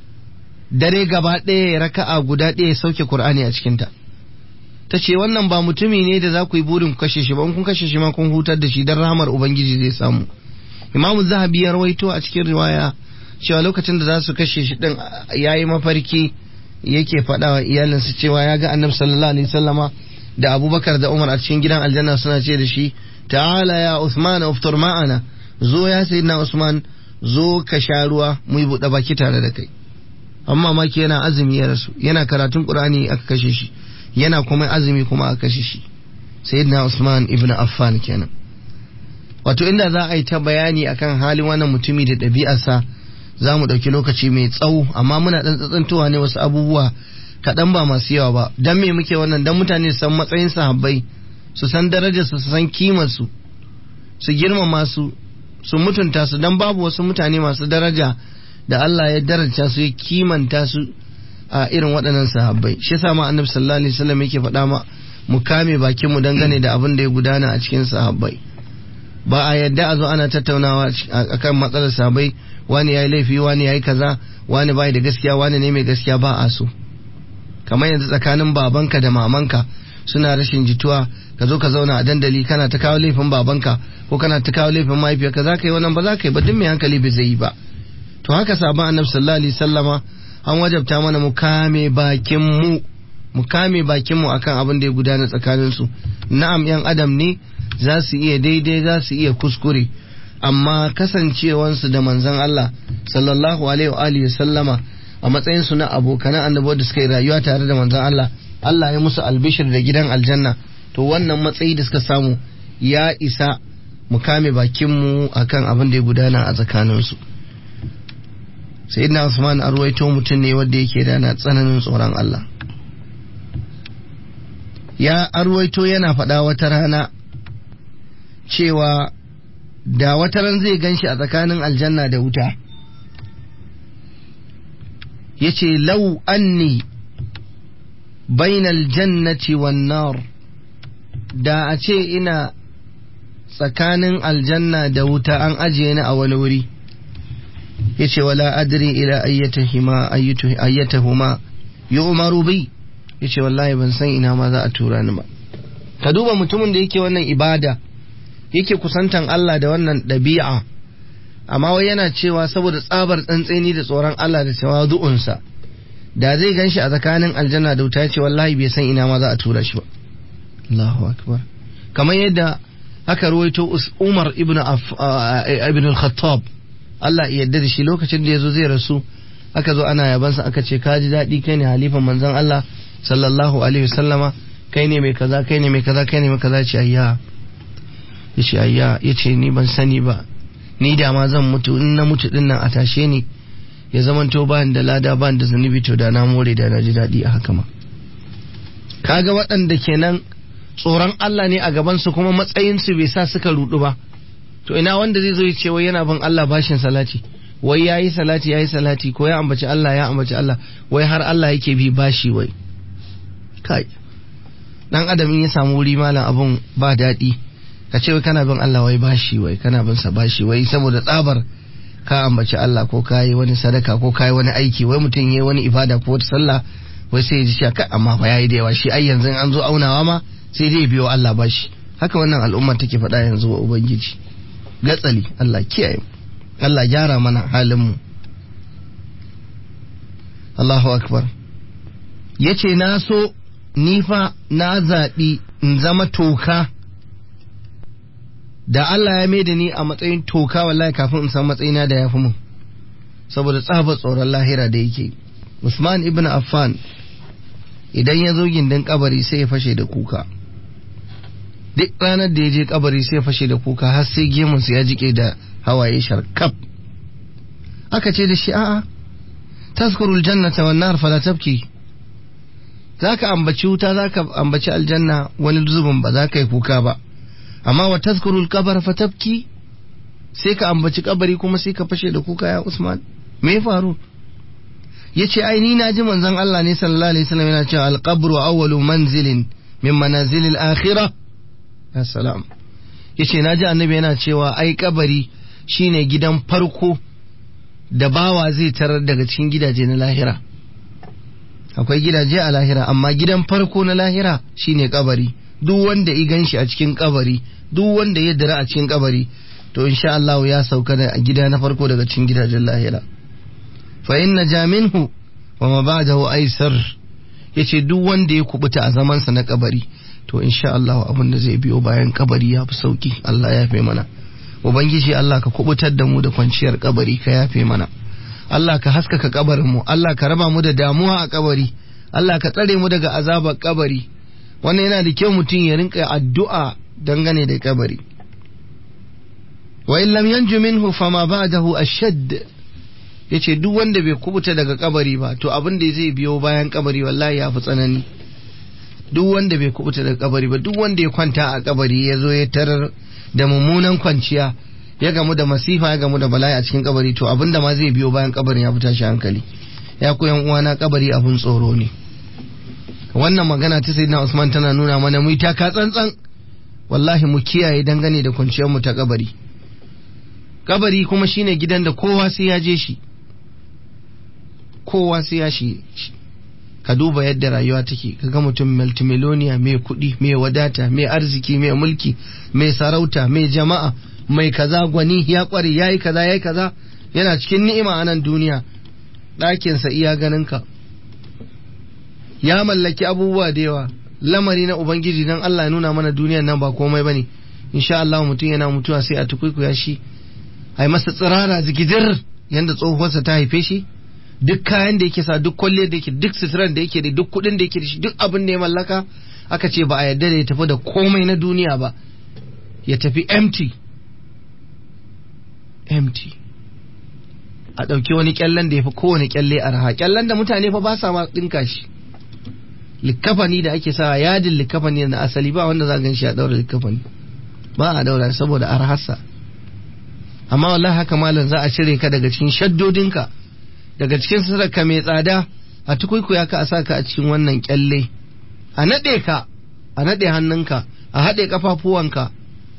dare gaba ɗaya raka'a guda ɗaya sauke Qur'ani a cikinta ta ce wannan ba mutumi ne da za ku yi burin ku kashe shi ba in kun kashe shi ma kun hutar da shi dan rahamar ubangiji zai samu imamu zahabi ya rawaito a cikin riwaya cewa lokacin da za su kashe shi din yayi mafarki yake faɗa wa iyalinsa cewa ya ga annabi sallallahu alaihi wasallama da abubakar da umar a cikin gidan aljanna suna ce da shi ta'ala ya usman uftur ma'ana zo ya sayyidina usman zo ka sha ruwa mu yi buɗe baki tare da kai amma maki yana azumi ya rasu yana karatun qur'ani aka kashe shi yana kuma azumi kuma aka kashe shi sayyidina usman ibn affan kenan wato inda za a yi ta bayani akan halin wannan mutumi da ɗabi'arsa za mu ɗauki lokaci mai tsawo amma muna ɗan tsatsantowa ne wasu abubuwa kaɗan ba masu yawa ba don me muke wannan don mutane su san matsayin sahabbai su san darajarsu su san kimarsu su girmama su su mutunta su don babu wasu mutane masu daraja da Allah ya daraja su ya kimanta su a irin waɗannan sahabbai shi yasa ma annabi sallallahu alaihi wasallam yake faɗa ma mu kame bakin mu dangane da abin da ya gudana a cikin sahabbai ba a yadda a zo ana tattaunawa akan matsalar sahabbai wani yayi laifi wani yayi kaza wani bai da gaskiya wani ne mai gaskiya ba a so kamar yanzu tsakanin babanka da mamanka suna rashin jituwa ka zo ka zauna a dandali kana ta kawo laifin babanka ko kana ta kawo laifin mahaifiyarka za ka yi wannan ba za ka yi ba duk mai hankali bai zai yi ba to haka sabon annabi sallallahu alaihi sallama an wajabta mana mu kame bakin mu mu kame bakin mu akan abin da ya gudana tsakanin su na'am yan adam ne za su iya daidai za su iya kuskure amma kasancewansu da manzon Allah sallallahu alaihi wa alihi sallama a matsayin su na abokanan annabawa da suka yi rayuwa tare da manzon Allah Allah ya musu albishir da gidan aljanna to wannan matsayi da suka samu ya isa mu kame bakinmu akan abin da ya gudana a tsakaninsu sayyidina Usman arwaito mutum ne wanda yake da na tsananin tsoron Allah ya arwaito yana faɗa wata rana cewa da wata ran zai ganshi a tsakanin aljanna da wuta yace lau anni bainal jannati wan nar da a ce ina tsakanin aljanna da wuta an ajiye ni a wani wuri yace wala adri ila ayyatahuma ayyatahuma yu'maru bi yace wallahi ban san ina ma za a tura ni ba ka duba mutumin da yake wannan ibada yake kusantan Allah da wannan ɗabi'a amma wai yana cewa saboda tsabar tsantseni da tsoron Allah da tawadu'unsa da zai gan shi a tsakanin aljanna da wuta ce wallahi bai san ina ma za a tura shi ba Allahu akbar kamar yadda aka ruwaito Umar ibn ibn al-Khattab Allah ya yarda da shi lokacin da yazo zai rasu aka zo ana yabansa aka ce ka ji daɗi kai ne halifan manzon Allah sallallahu alaihi wasallama kai ne mai kaza kai ne mai kaza kai ne mai kaza ce ayya yace ayya yace ni ban sani ba ni da ma zan mutu in na mutu din nan a tashe ni ya zamanto ba da lada ba da zunubi to da na more da na ji daɗi a haka ma kaga waɗanda kenan tsoron Allah ne a gabansu kuma matsayinsu bai sa suka rudu ba to ina wanda zai zo ya ce wai yana bin Allah bashin salati wai yayi salati yayi salati ko ya ambaci Allah ya ambaci Allah wai har Allah yake bi bashi wai kai dan adam in ya samu wuri malam abun ba daɗi ka ce wai kana bin Allah wai bashi wai kana bin sa bashi wai saboda tsabar ka ambaci Allah ko ka yi wani sadaka ko ka yi wani aiki wai mutum ya yi wani ibada ko wata sallah wai sai ya ji cewa kai amma fa yayi da yawa shi ai yanzu an zo aunawa ma sai dai biyo Allah bashi haka wannan al'umma take faɗa yanzu wa ubangiji gatsali Allah kiyaye Allah gyara mana halin mu Allahu akbar yace na so ni fa na zaɓi in zama toka da Allah ya mai da ni a matsayin toka wallahi kafin in san matsayina da ya fi mun saboda tsabar tsoron lahira da yake Usman ibn Affan idan ya zo gindin kabari sai ya fashe da kuka duk ranar da ya je kabari sai ya fashe da kuka har sai gemunsa ya jike da hawaye sharkaf aka ce da shi a'a tazkurul jannata wan nar fala tabki zaka ambaci wuta zaka ambaci aljanna wani zubin ba za ka yi kuka ba amma wa tazkurul kabar fa tabki sai ka ambaci kabari kuma sai ka fashe da kuka ya Usman me ya faru yace ai ni naji manzon Allah ne sallallahu alaihi wasallam yana cewa al-qabru awwalu manzilin min manazilil akhirah ya salam yace naji annabi yana cewa ai kabari shine gidan farko da bawa zai tarar daga cikin gidaje na lahira akwai gidaje a lahira amma gidan farko na lahira shine kabari duk wanda i ganshi a cikin kabari duk wanda ya dira a cikin kabari to insha Allah ya sauka da gida na farko daga cikin gidajen lahira fa inna jaminhu wa ma ba'dahu aisar yace duk wanda ya kubuta a zaman sa na kabari to insha Allah abin da zai biyo bayan kabari ya fi sauki Allah ya yafe mana ubangiji Allah ka kubutar da mu da kwanciyar kabari ka yafe mana Allah ka haskaka kabarin mu Allah ka raba mu da damuwa a kabari Allah ka tsare mu daga azabar kabari wannan yana da kyau mutum ya rinka addu'a dangane da kabari wa in lam yanju minhu fama ba'dahu ashadd yace duk wanda bai kubuta daga kabari ba to abin da zai biyo bayan kabari wallahi ya fi tsanani duk wanda bai kubuta daga kabari ba duk wanda ya kwanta a kabari ya zo ya tarar da mummunan kwanciya ya gamu da masifa ya gamu da bala'i a cikin kabari to abin da ma zai biyo bayan kabarin ya fi tashi hankali ya ku yan uwana kabari abun tsoro ne wannan magana ta sayyidina Usman tana nuna mana mu ta ka tsantsan wallahi mu kiyaye dangane da kwanciyar mu ta kabari kabari kuma shine gidan da kowa sai ya je shi kowa sai ya shi ka duba yadda rayuwa take kaga mutum multimillionaire mai kuɗi mai wadata mai arziki mai mulki mai sarauta mai jama'a mai kaza gwani ya kware yayi kaza yayi kaza yana cikin ni'ima a nan duniya ɗakinsa iya ganinka ya mallaki abubuwa da yawa lamari na ubangiji dan Allah ya nuna mana duniyan nan ba komai bane insha Allah mutum yana mutuwa sai a tukuikuya shi ai masa tsirara zikidir yanda tsohuwarsa ta haife shi duk kayan da yake sa duk kwalle da yake duk suturan da yake da duk kudin da yake da shi duk abin da ya mallaka aka ce ba a yarda da ya tafi da komai na duniya ba ya tafi empty empty a ɗauki wani kyallen da ya fi kowane kyalle a raha kyallen da mutane fa ba sa ma ɗinka shi likkafani da ake sa yadin likkafani na asali ba wanda za gan shi a ɗaura likkafani ba a ɗaura saboda arhasa amma wallahi haka malam za a cire ka daga cikin shaddodinka daga cikin sadaka mai tsada a tukuikuya ka a sa ka a cikin wannan kyalle a naɗe ka a naɗe hannunka a haɗe kafafuwanka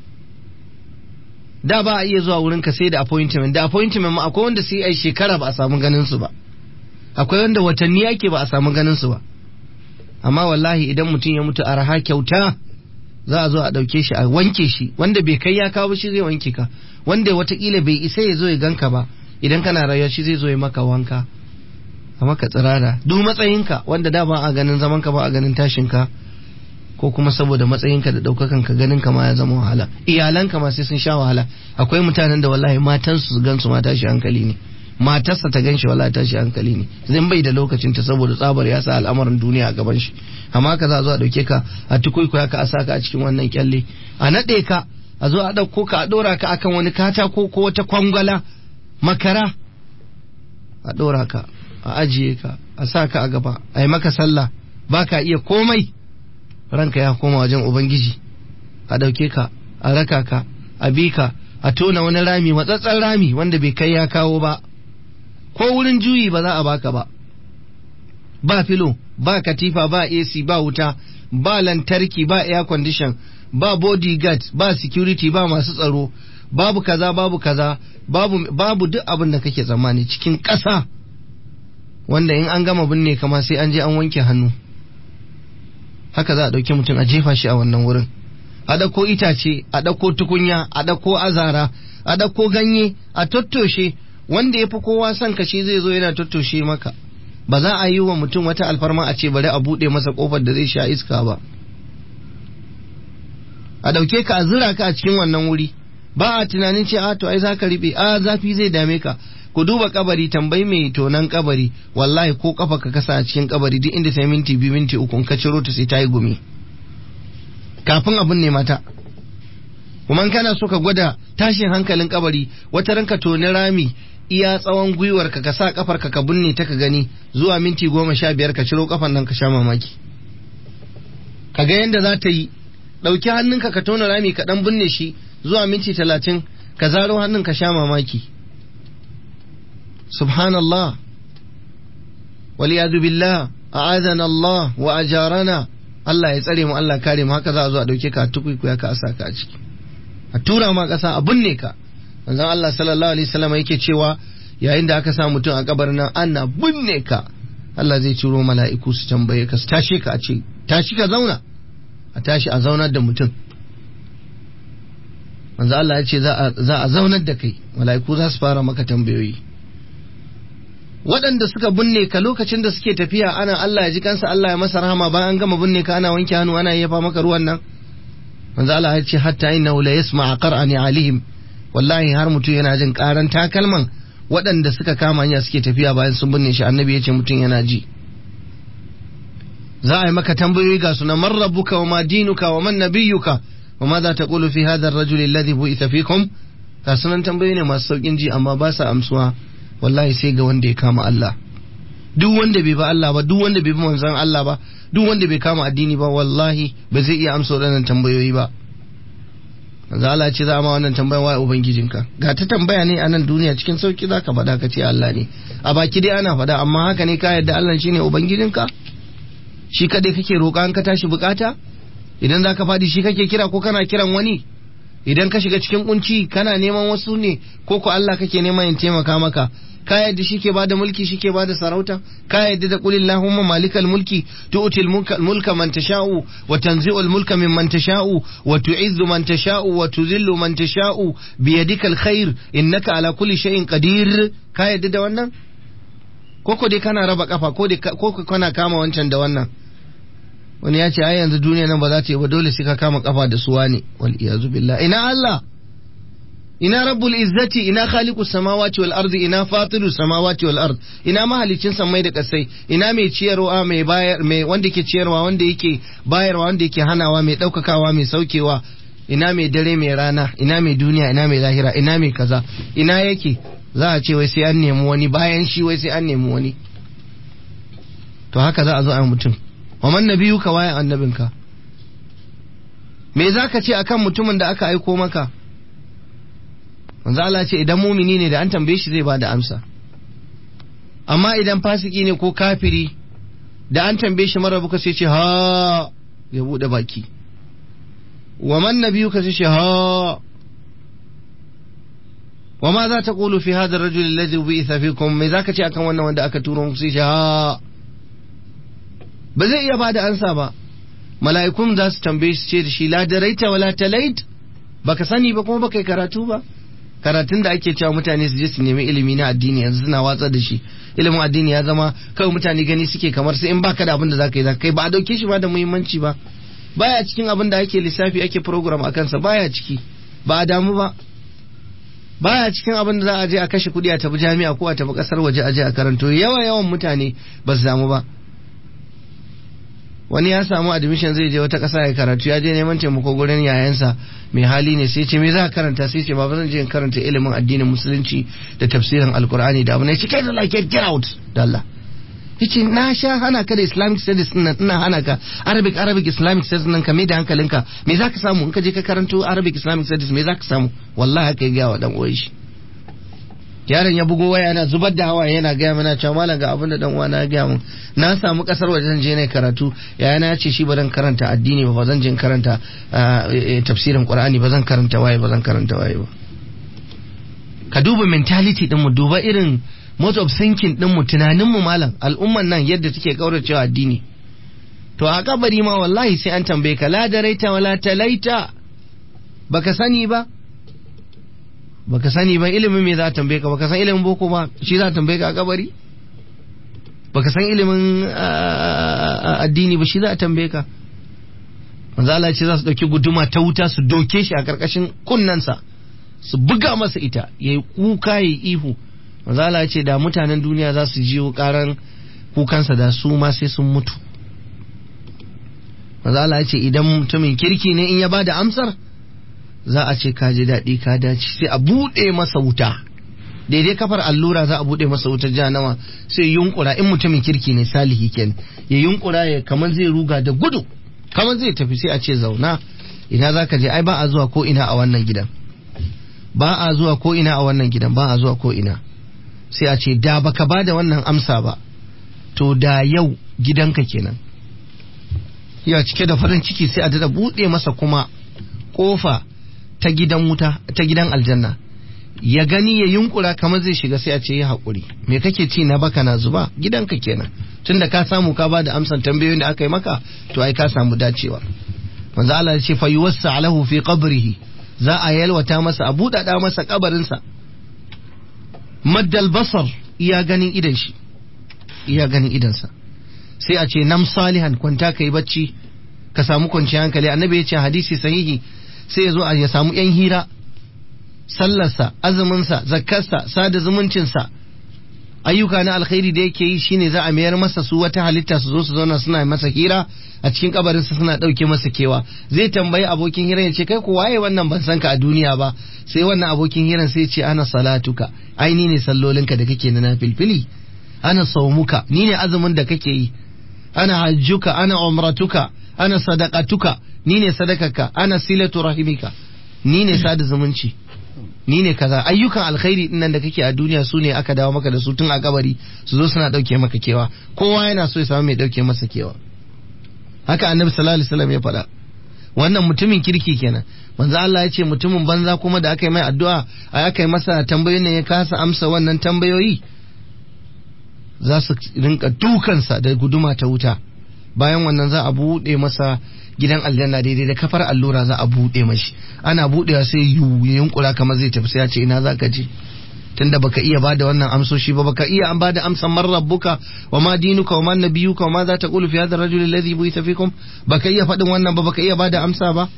da ba a iya zuwa wurin ka sai da appointment da appointment ma akwai wanda sai ai shekara ba a samu ganin su ba akwai wanda watanni yake ba a samu ganin su ba amma wallahi idan mutum ya mutu a raha kyauta za a zo a ɗauke shi a wanke shi wanda bai kai ya kawo shi zai wanke ka wanda watakila bai isa ya zo ya ganka ba idan kana rayuwa shi zai zo ya maka wanka a maka tsirara duk matsayinka wanda da ba a ganin zaman ka ba a ganin tashin ka ko kuma saboda matsayinka da ɗaukakan ka ganin ka ma ya zama wahala iyalanka ma sai sun sha wahala akwai mutanen da wallahi matansu su gansu ma tashi hankali ne matarsa ta ganshi wallahi tashi hankali ne zan bai da lokacin ta saboda tsabar ya sa al'amarin duniya a gaban shi amma ka za a zo a dauke ka a tukuikuya ka a saka a cikin wannan kyalle a naɗe ka a zo a ɗauko ka a ɗora ka akan wani katako ko wata kwangwala makara a ɗora ka a ajiye ka a sa ka a gaba a yi maka sallah ba ka iya komai ranka ya koma wajen ubangiji a ɗauke ka a raka ka a bi ka a tona wani rami matsatsen rami wanda bai kai ya kawo ba ko wurin juyi ba za a baka ba ba filo ba katifa ba AC ba wuta ba lantarki ba air condition ba bodyguard ba security ba masu tsaro babu kaza babu kaza babu babu duk abin da kake tsammani cikin ƙasa wanda in an gama binne kama sai an je an wanke hannu haka za a ɗauki mutum a jefa shi a wannan wurin a ɗauko itace a ɗauko tukunya a ɗauko azara a ɗauko ganye a tattoshe wanda ya fi kowa son ka shi zai zo yana tattoshe maka ba za a yi wa mutum wata alfarma a ce bari a buɗe masa ƙofar da zai sha iska ba a ɗauke ka a zira ka a cikin wannan wuri ba a tunanin ce a to ai za ka riɓe a zafi zai dame ka ku duba kabari tambayi mai tonan kabari wallahi ko kafa ka kasa a cikin kabari duk inda ta minti biyu minti uku in ka ciro ta sai ta yi gumi kafin abin ne mata kuma kana so ka gwada tashin hankalin kabari wata ranka toni rami iya tsawon gwiwar ka ka sa kafar ka ka binne ta ka gani zuwa minti goma sha biyar ka ciro kafan nan ka sha mamaki ka ga yadda za ta yi ɗauki hannunka ka tona rami ka ɗan binne shi zuwa minti talatin ka zaro hannun ka sha mamaki subhanallah waliyadu billah a'adana Allah wa ajarana Allah ya tsare mu Allah kare mu haka za a zo a dauke ka tukuikuya ka asa ka a ciki a tura ma kasa a binne ka manzon Allah sallallahu alaihi wasallam yake cewa yayin da aka sa mutum a kabarin nan ana binne ka Allah zai ciro mala'iku su tambaye ka su tashi ka a ce tashi ka zauna a tashi a zaunar da mutum manzo Allah ya ce za a zaunar da kai mala'iku za su fara maka tambayoyi waɗanda suka binne ka lokacin da suke tafiya ana Allah ya ji kansa Allah ya masa rahama bayan gama binne ka ana wanke hannu ana yafa maka ruwan nan manzo Allah ya ce hatta innahu la yasma'a qara'ani alihim wallahi har mutum yana jin karan takalman waɗanda suka kama hanya suke tafiya bayan sun binne shi annabi ya ce mutum yana ji za a yi maka tambayoyi ga suna man rabbuka wa ma dinuka wa man nabiyuka wa ma za ta qulu fi hadha ar-rajuli alladhi bu'itha fikum ga sunan tambayoyi ne masu saukin ji amma ba sa amsuwa wallahi sai ga wanda ya kama Allah duk wanda bai ba Allah ba duk wanda bai bi manzon Allah ba duk wanda bai kama addini ba wallahi ba zai iya amsa waɗannan tambayoyi ba manzo Allah ce za a ma wannan tambayan wa ubangijinka ga ta tambaya ne a nan duniya cikin sauki zaka faɗa ka ce Allah ne a baki dai ana faɗa amma haka ne ka yarda Allah shine ubangijinka shi kadai kake roƙa an ka tashi bukata idan zaka faɗi shi kake kira ko kana kiran wani idan ka shiga cikin kunci kana neman wasu ne ko ko Allah kake neman ya taimaka maka ka yadda shi ke bada mulki shi ke bada sarauta ka yadda da kulin lahumma malikal mulki tu'til mulka man tasha'u wa tanzi'ul mulka mimman tasha'u wa tu'izzu man tasha'u wa tuzillu man tasha'u bi yadikal khair innaka ala kulli shay'in qadir ka yadda da wannan ko ko dai kana raba kafa ko dai ko kana kama wancan da wannan wani ya ce ai yanzu duniya nan ba za ta yi ba dole sai ka kama kafa da suwa ne wal iyazu billah ina Allah ina rabbul izzati ina khaliqus samawati wal ardi ina fatirus samawati wal ard ina mahalicin samai da kasai ina mai ciyarwa mai bayar mai wanda yake ciyarwa wanda yake bayarwa wanda yake hanawa mai daukakawa mai saukewa ina mai dare mai rana ina mai duniya ina mai lahira ina mai kaza ina yake za a ce wai sai an nemi wani bayan shi wai sai an nemi wani to haka za a zo a mutum wa man nabiyuka waye annabinka me zaka ce akan mutumin da aka aiko maka manzo Allah ce idan mumini ne da an tambaye shi zai bada amsa amma idan fasiki ne ko kafiri da an tambaye shi mara buka sai ce ha ya bude baki wa man nabiyuka sai ce ha wa ma za ta qulu fi hadha ar-rajul alladhi bi'itha fikum me zaka ce akan wannan wanda aka turo muku sai ce ha ba zai iya bada ansa ba mala'ikun za su tambaye su ce da shi la daraita wala talait baka sani ba kuma baka yi karatu ba karatun da ake cewa mutane su je su nemi ilimi na addini yanzu suna watsa da shi ilimin addini ya zama kawai mutane gani suke kamar sai in baka da abin da zaka yi zaka kai ba a dauke shi ba da muhimmanci ba baya cikin abin da ake lissafi ake program a kansa baya ciki ba a damu ba baya cikin abin da za a je a kashe kuɗi a tafi jami'a ko a tafi ƙasar waje a je a karanto yawa yawan mutane ba su damu ba wani ya samu admission zai je wata ƙasa ya karatu ya je neman taimako gurin yayansa mai hali ne sai ce me za ka karanta sai ce baba zan je in karanta ilimin addinin musulunci da tafsirin alkur'ani da abu ne cike da like get out da Allah yace na sha hana ka da islamic studies nan ina hana ka arabic arabic islamic studies nan ka mai da hankalinka me za ka samu in ka je ka karanto arabic islamic studies me za ka samu wallahi haka ya gaya wa dan uwan shi yaron ya bugo waya yana zubar da hawa yana gaya mana cewa malam ga abin da dan uwana ya gaya mun na samu kasar waje zan je ne karatu yayana ya ce shi ba zan karanta addini ba ba zan je karanta tafsirin qur'ani ba zan karanta waye ba zan karanta waye ba ka duba mentality din mu duba irin mode of thinking din mu tunanin mu malam al'umman nan yadda take kauracewa addini to a kabari ma wallahi sai an tambaye ka la daraita wala talaita baka sani ba baka sani ba ilimin me za a tambaye ka baka san ilimin boko ba shi za a tambaye ka a kabari baka san ilimin addini ba shi za a tambaye ka manzo Allah ce za su dauki guduma ta wuta su doke shi a karkashin kunnansa su buga masa ita yayi kuka yayi ihu manzo Allah ce da mutanen duniya za su jiyo karan kukansa da su ma sai sun mutu manzo Allah ce idan mutumin kirki ne in ya bada amsar za a ce ka ji daɗi ka dace sai a buɗe masa wuta daidai kafar allura za a buɗe masa wutar jahannama sai yunkura in mutumin kirki ne salihi ken ya yunkura ya kamar zai ruga da gudu kamar zai tafi sai a ce zauna ina za ka je ai ba a zuwa ko ina a wannan gidan ba a zuwa ko ina a wannan gidan ba a zuwa ko ina sai a ce da baka ba da wannan amsa ba to da yau gidanka kenan ya cike da farin ciki sai a dada buɗe masa kuma ƙofa ta gidan wuta ta gidan aljanna ya gani ya yunkura kamar zai shiga sai a ce ya haƙuri me kake ci na baka na zuba gidanka kenan tunda ka samu ka bada amsan tambayoyin da aka yi maka to ai ka samu dacewa manzo Allah ya ce fa yuwassa alahu fi qabrihi za a yalwata masa a buɗaɗa masa kabarinsa maddal basar iya ganin idan shi iya ganin idansa sai a ce nam salihan kwanta kai bacci ka samu kwanciyar hankali annabi ya ce hadisi sahihi sai ya zo a ya samu yan hira sallarsa azuminsa zakkarsa sada zumuncinsa ayyuka na alkhairi da yake yi shine za a mayar masa su wata halitta su zo su zauna suna masa hira a cikin kabarinsa suna ɗauke masa kewa zai tambayi abokin hiran ya ce kai ko waye wannan ban san ka a duniya ba sai wannan abokin hiran sai ce ana salatuka ai ni ne sallolinka da kake na filfili ana saumuka ni ne azumin da kake yi ana hajjuka ana umratuka ana sadaqatuka ni ne sadakaka ana silatu rahimika ni ne sada zumunci ni ne kaza ayyukan alkhairi din nan da kake a duniya su ne aka dawo maka da su tun a kabari su zo suna dauke maka kewa kowa yana so ya samu mai dauke masa kewa haka annabi sallallahu alaihi wasallam ya faɗa wannan mutumin kirki kenan manzo Allah ya ce mutumin banza kuma da aka yi mai addu'a a aka yi masa tambayoyin ne ya kasa amsa wannan tambayoyi za su rinka dukansa da guduma ta wuta bayan wannan za a buɗe masa gidan aljanna daidai da kafar allura za a buɗe mashi ana buɗewa sai yu ya yunkura kamar zai tafi sai ya ce ina za ka je tunda baka iya bada wannan amsoshi ba baka iya an bada amsan man rabbuka wa ma dinuka wa ma nabiyuka wa ma za ta qulu fi hadha ar-rajuli alladhi bu'itha fikum baka iya faɗin wannan ba baka iya bada amsa ba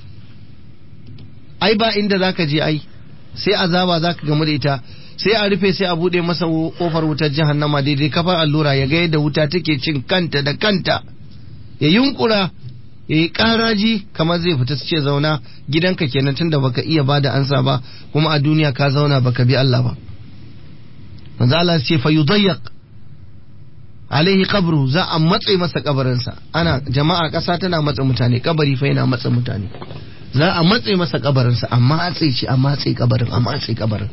ai ba inda zaka je ai sai azaba zaka gamu da ita sai a rufe sai a bude masa kofar wutar jahannama daidai kafar allura ya ga yadda wuta take cin kanta da kanta ya yunkura ya yi karaji kamar zai fita su ce zauna gidanka kenan tunda baka iya bada ansa ba kuma a duniya ka zauna baka bi Allah ba manzo Allah ce fa yudayyaq alaihi qabru za a matse masa kabarinsa ana jama'a kasa tana matsa mutane kabari fa yana matsa mutane za a matse masa kabarinsa a matse shi a matse kabarin a matse kabarin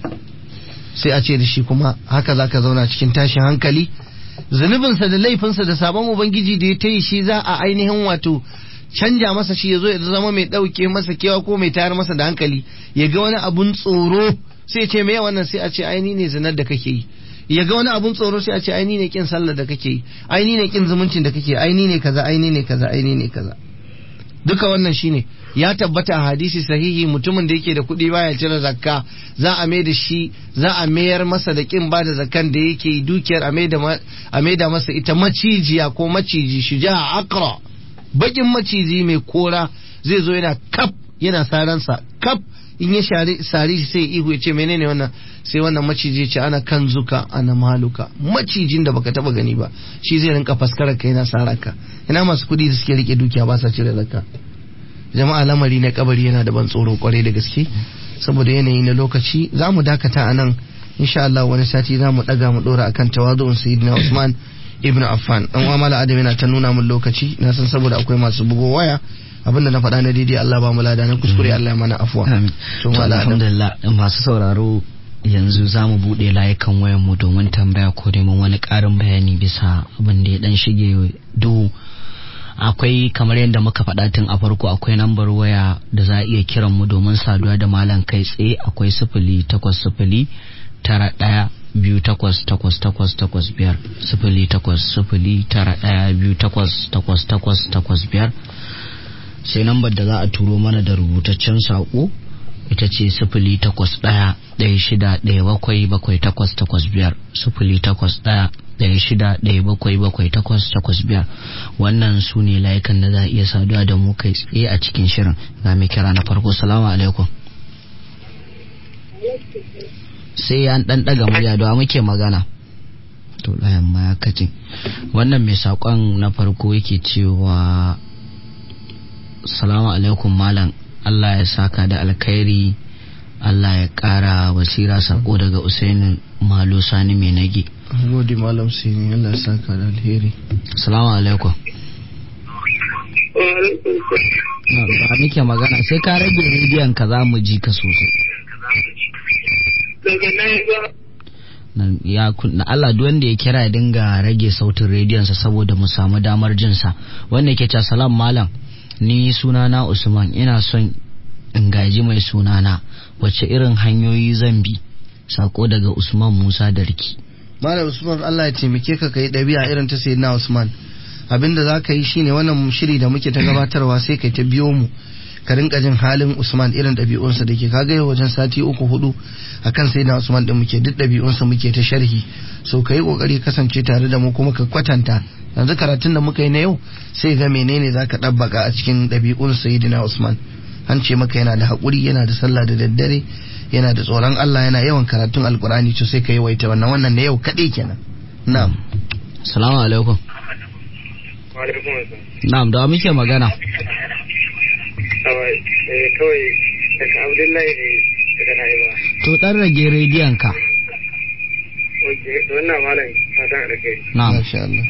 sai a ce da shi kuma haka zaka zauna cikin tashin hankali zunubinsa da laifinsa da sabon ubangiji da ya ta yi shi za a ainihin wato canja masa shi ya zo ya zama mai ɗauke masa kewa ko mai tayar masa da hankali ya ga wani abun tsoro sai ce me wannan sai a ce aini ne zinar da kake yi ya ga wani abun tsoro sai a ce aini ne kin sallar da kake yi aini ne kin zumuncin da kake aini ne kaza aini ne kaza aini ne kaza duka wannan shine ya tabbata a hadisi sahihi mutumin da yake da kuɗi baya cire zakka za a mai da shi za a mayar masa da kin bada zakkan da yake dukiyar a maida masa ita macijiya ko maciji shuja akra bakin maciji mai kora zai zo yana kaf yana saransa kaf in ya sari shi sai ihu ya ce menene wannan sai wannan maciji ce ana kan zuka ana maluka macijin da baka taba gani ba shi zai rinka faskarar ka yana saraka ina masu kuɗi da suke rike dukiya ba sa cire zakka jama'a lamari na kabari yana da ban tsoro kwarai da gaske saboda yanayi na lokaci za mu dakata a nan insha Allah wani sati za mu daga mu dora akan tawazu'un sayyidina Usman ibn Affan dan uwa mala adam yana ta nuna mun lokaci na san saboda akwai masu bugo waya abinda na faɗa na daidai Allah ba mu lada na kuskure Allah ya mana afwa to alhamdulillah masu sauraro yanzu za mu buɗe layukan wayan mu domin tambaya ko neman wani ƙarin bayani bisa abin da ya dan shige duhu akwai kamar yadda muka faɗa tun a farko akwai lambar waya da za a iya kiran mu domin saduwa da malam kai tsaye akwai sifili takwas sifili tara ɗaya biyu takwas takwas takwas takwas biyar sifili takwas sifili tara ɗaya biyu takwas takwas takwas takwas biyar sai lambar da za a turo mana da rubutaccen saƙo ita ce sifili takwas ɗaya ɗaya shida ɗaya bakwai bakwai takwas takwas biyar sifili takwas ɗaya ɗaya shida ɗaya bakwai bakwai takwas takwas biyar wannan su ne layukan da za a iya saduwa da mu kai tsaye a cikin shirin ga mai kira na farko salamu alaikum sai an ɗan ɗaga murya da muke magana to layan ma ya kace wannan mai saƙon na farko yake cewa salamu alaikum malam Allah ya saka da alkhairi Allah ya ƙara wasira sako daga Usaini Malo Sani mai nage gode malam sini Allah ya saka da alheri salamu alaikum ba muke magana sai ka rage rediyon ka za mu ji ka sosai daga nan ba nan ya kunna Allah duk wanda ya kira ya dinga rage sautin rediyon sa saboda mu samu damar jin sa wanda yake cewa salam malam ni sunana Usman ina son in gaji mai sunana wacce irin hanyoyi zan bi sako daga Usman Musa Darki malam usman Allah ya taimake ka kai ɗabi'a irin ta sayyidina usman abinda za ka yi shine wannan shiri da muke ta gabatarwa sai kai ta biyo mu ka rinka jin halin usman irin ɗabi'unsa da ke kaga yau wajen sati uku hudu akan sayyidina usman din muke duk ɗabi'unsa muke ta sharhi so ka yi kokari kasance tare da mu kuma ka kwatanta yanzu karatun da muka yi na yau sai ga menene za ka ɗabbaka a cikin ɗabi'un sayyidina usman an ce maka yana da haƙuri yana da sallah da daddare yana da tsoron Allah yana yawan karatun alkurani to sai ka yawaita wannan wannan na yau kaɗai kenan na'am Salamu alaikum Walaikun assalam. na'am da wa muke magana Kawai eh, kawai daga Abdullahi ne daga Na'iba. to dan rage rediyon ka Oke, to wannan malam fatan alkai. na'am masha Allah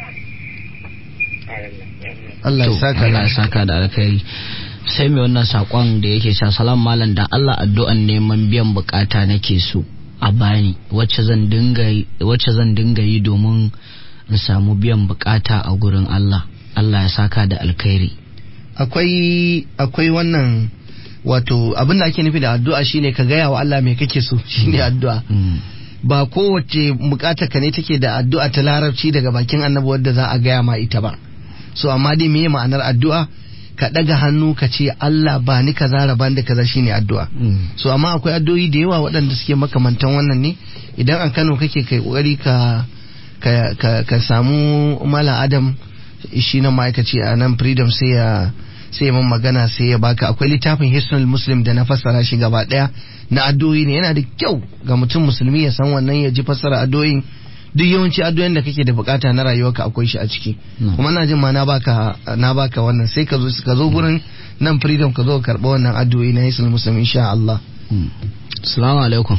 Allah ya To, saka Allah ya da saka da alkhairi sai mai wannan sakon da yake cewa salam malam da Allah addu'an neman biyan bukata nake so a bani wacce zan dinga yi- wacce zan dinga yi domin in samu biyan bukata a gurin Allah Allah ya saka da alkhairi akwai akwai wannan wato abin da ake nufi da addu'a shine ka gaya wa Allah me kake so shine addu'a Mm. ba kowace bukata ka ne take da addu'a ta larabci daga bakin annabi wadda za a gaya ma ita ba so amma dai meye ma'anar addu'a ka daga hannu ka ce Allah ba ni kaza raban da kaza shine addu'a Mm. so amma akwai addu'o'i da yawa waɗanda suke makamantan wannan ne idan a Kano kake kai kokari ka ka ka, ka samu Malam Adam shi na ma'aikaci a nan Freedom sai ya sai ya mun magana sai ya baka akwai littafin Hisnul Muslim da na fassara shi gaba daya na addu'o'i ne yana da kyau ga mutum musulmi ya san wannan ya ji fassara addu'o'in duk yawanci addu'o'in da kake da bukata na rayuwarka akwai shi a ciki No. kuma na jin ma na baka na baka wannan sai ka zo ka zo gurin nan Freedom ka zo ka karba wannan addu'o'i na Hisnul Muslim insha Allah Mm. Salamu alaikum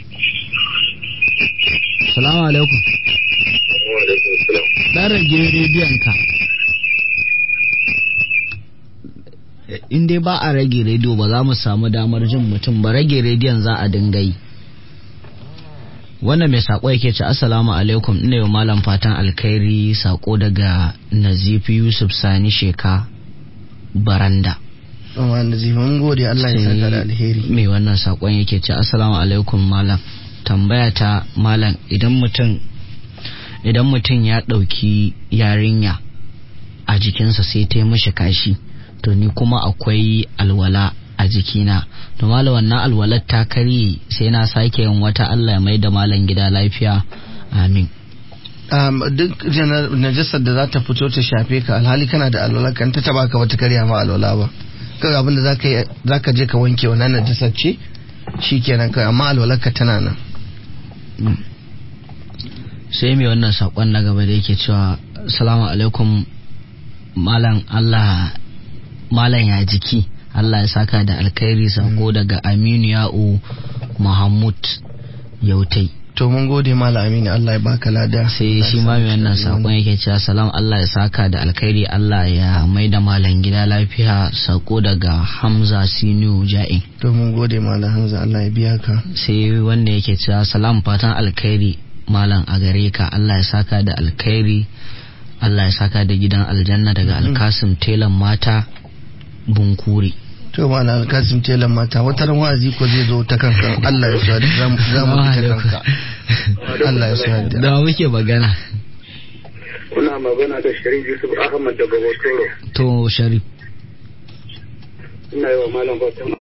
Salamu alaikum Walaikun assalam. dan rage rediyon ka in dai ba a rage rediyo ba za mu samu damar jin mutum ba rage rediyon za a dinga yi wannan mai sako yake ce assalamu alaikum ina yi malam fatan alkhairi sako daga nazifi yusuf sani sheka baranda Amma Nazifa mun gode Allah ya saka da alheri. mai wannan sakon yake ce assalamu alaikum malam tambaya ta malam idan mutum idan mutum ya ɗauki yarinya a jikinsa sai ta yi mishi kashi to ni kuma akwai alwala a jikina to malam wannan alwalar ta karye sai na sake yin wata Allah ya mai da malam gida lafiya amin Um, duk janar- najasar da za ta fito ta shafe ka alhali kana da alwala kan ta taba ka bata karya ma alwala ba kawai abinda za ka yi za ka je ka wanke wannan najasar ce shikenan kai amma alwalar ka tana nan sai mai wannan sakon na gaba da yake cewa salamu alaikum malam Allah malam ya jiki Allah ya saka da alkhairi sako daga Aminu Ya'u Muhammad Yautai to mun gode malam Aminu Allah ya baka lada sai shi ma mai wannan sakon yake cewa salam Allah ya saka da alkhairi Allah ya mai da malam gida lafiya sako daga Hamza Sinu Ja'in to mun gode malam Hamza Allah ya biya ka sai wanda yake cewa salam fatan alkhairi malam a gare ka Allah ya saka da alkhairi Allah ya saka da gidan aljanna daga alkasim telan mata bunkuri to malam alkasim telan mata wata ran wa'azi ko zai zo ta kanka Allah ya sa za mu za mu bi ta kanka Allah ya sa da da muke magana Kuna magana da Sharif Yusuf Ahmad daga Hotoro. to sharif Ina yi wa malam fatan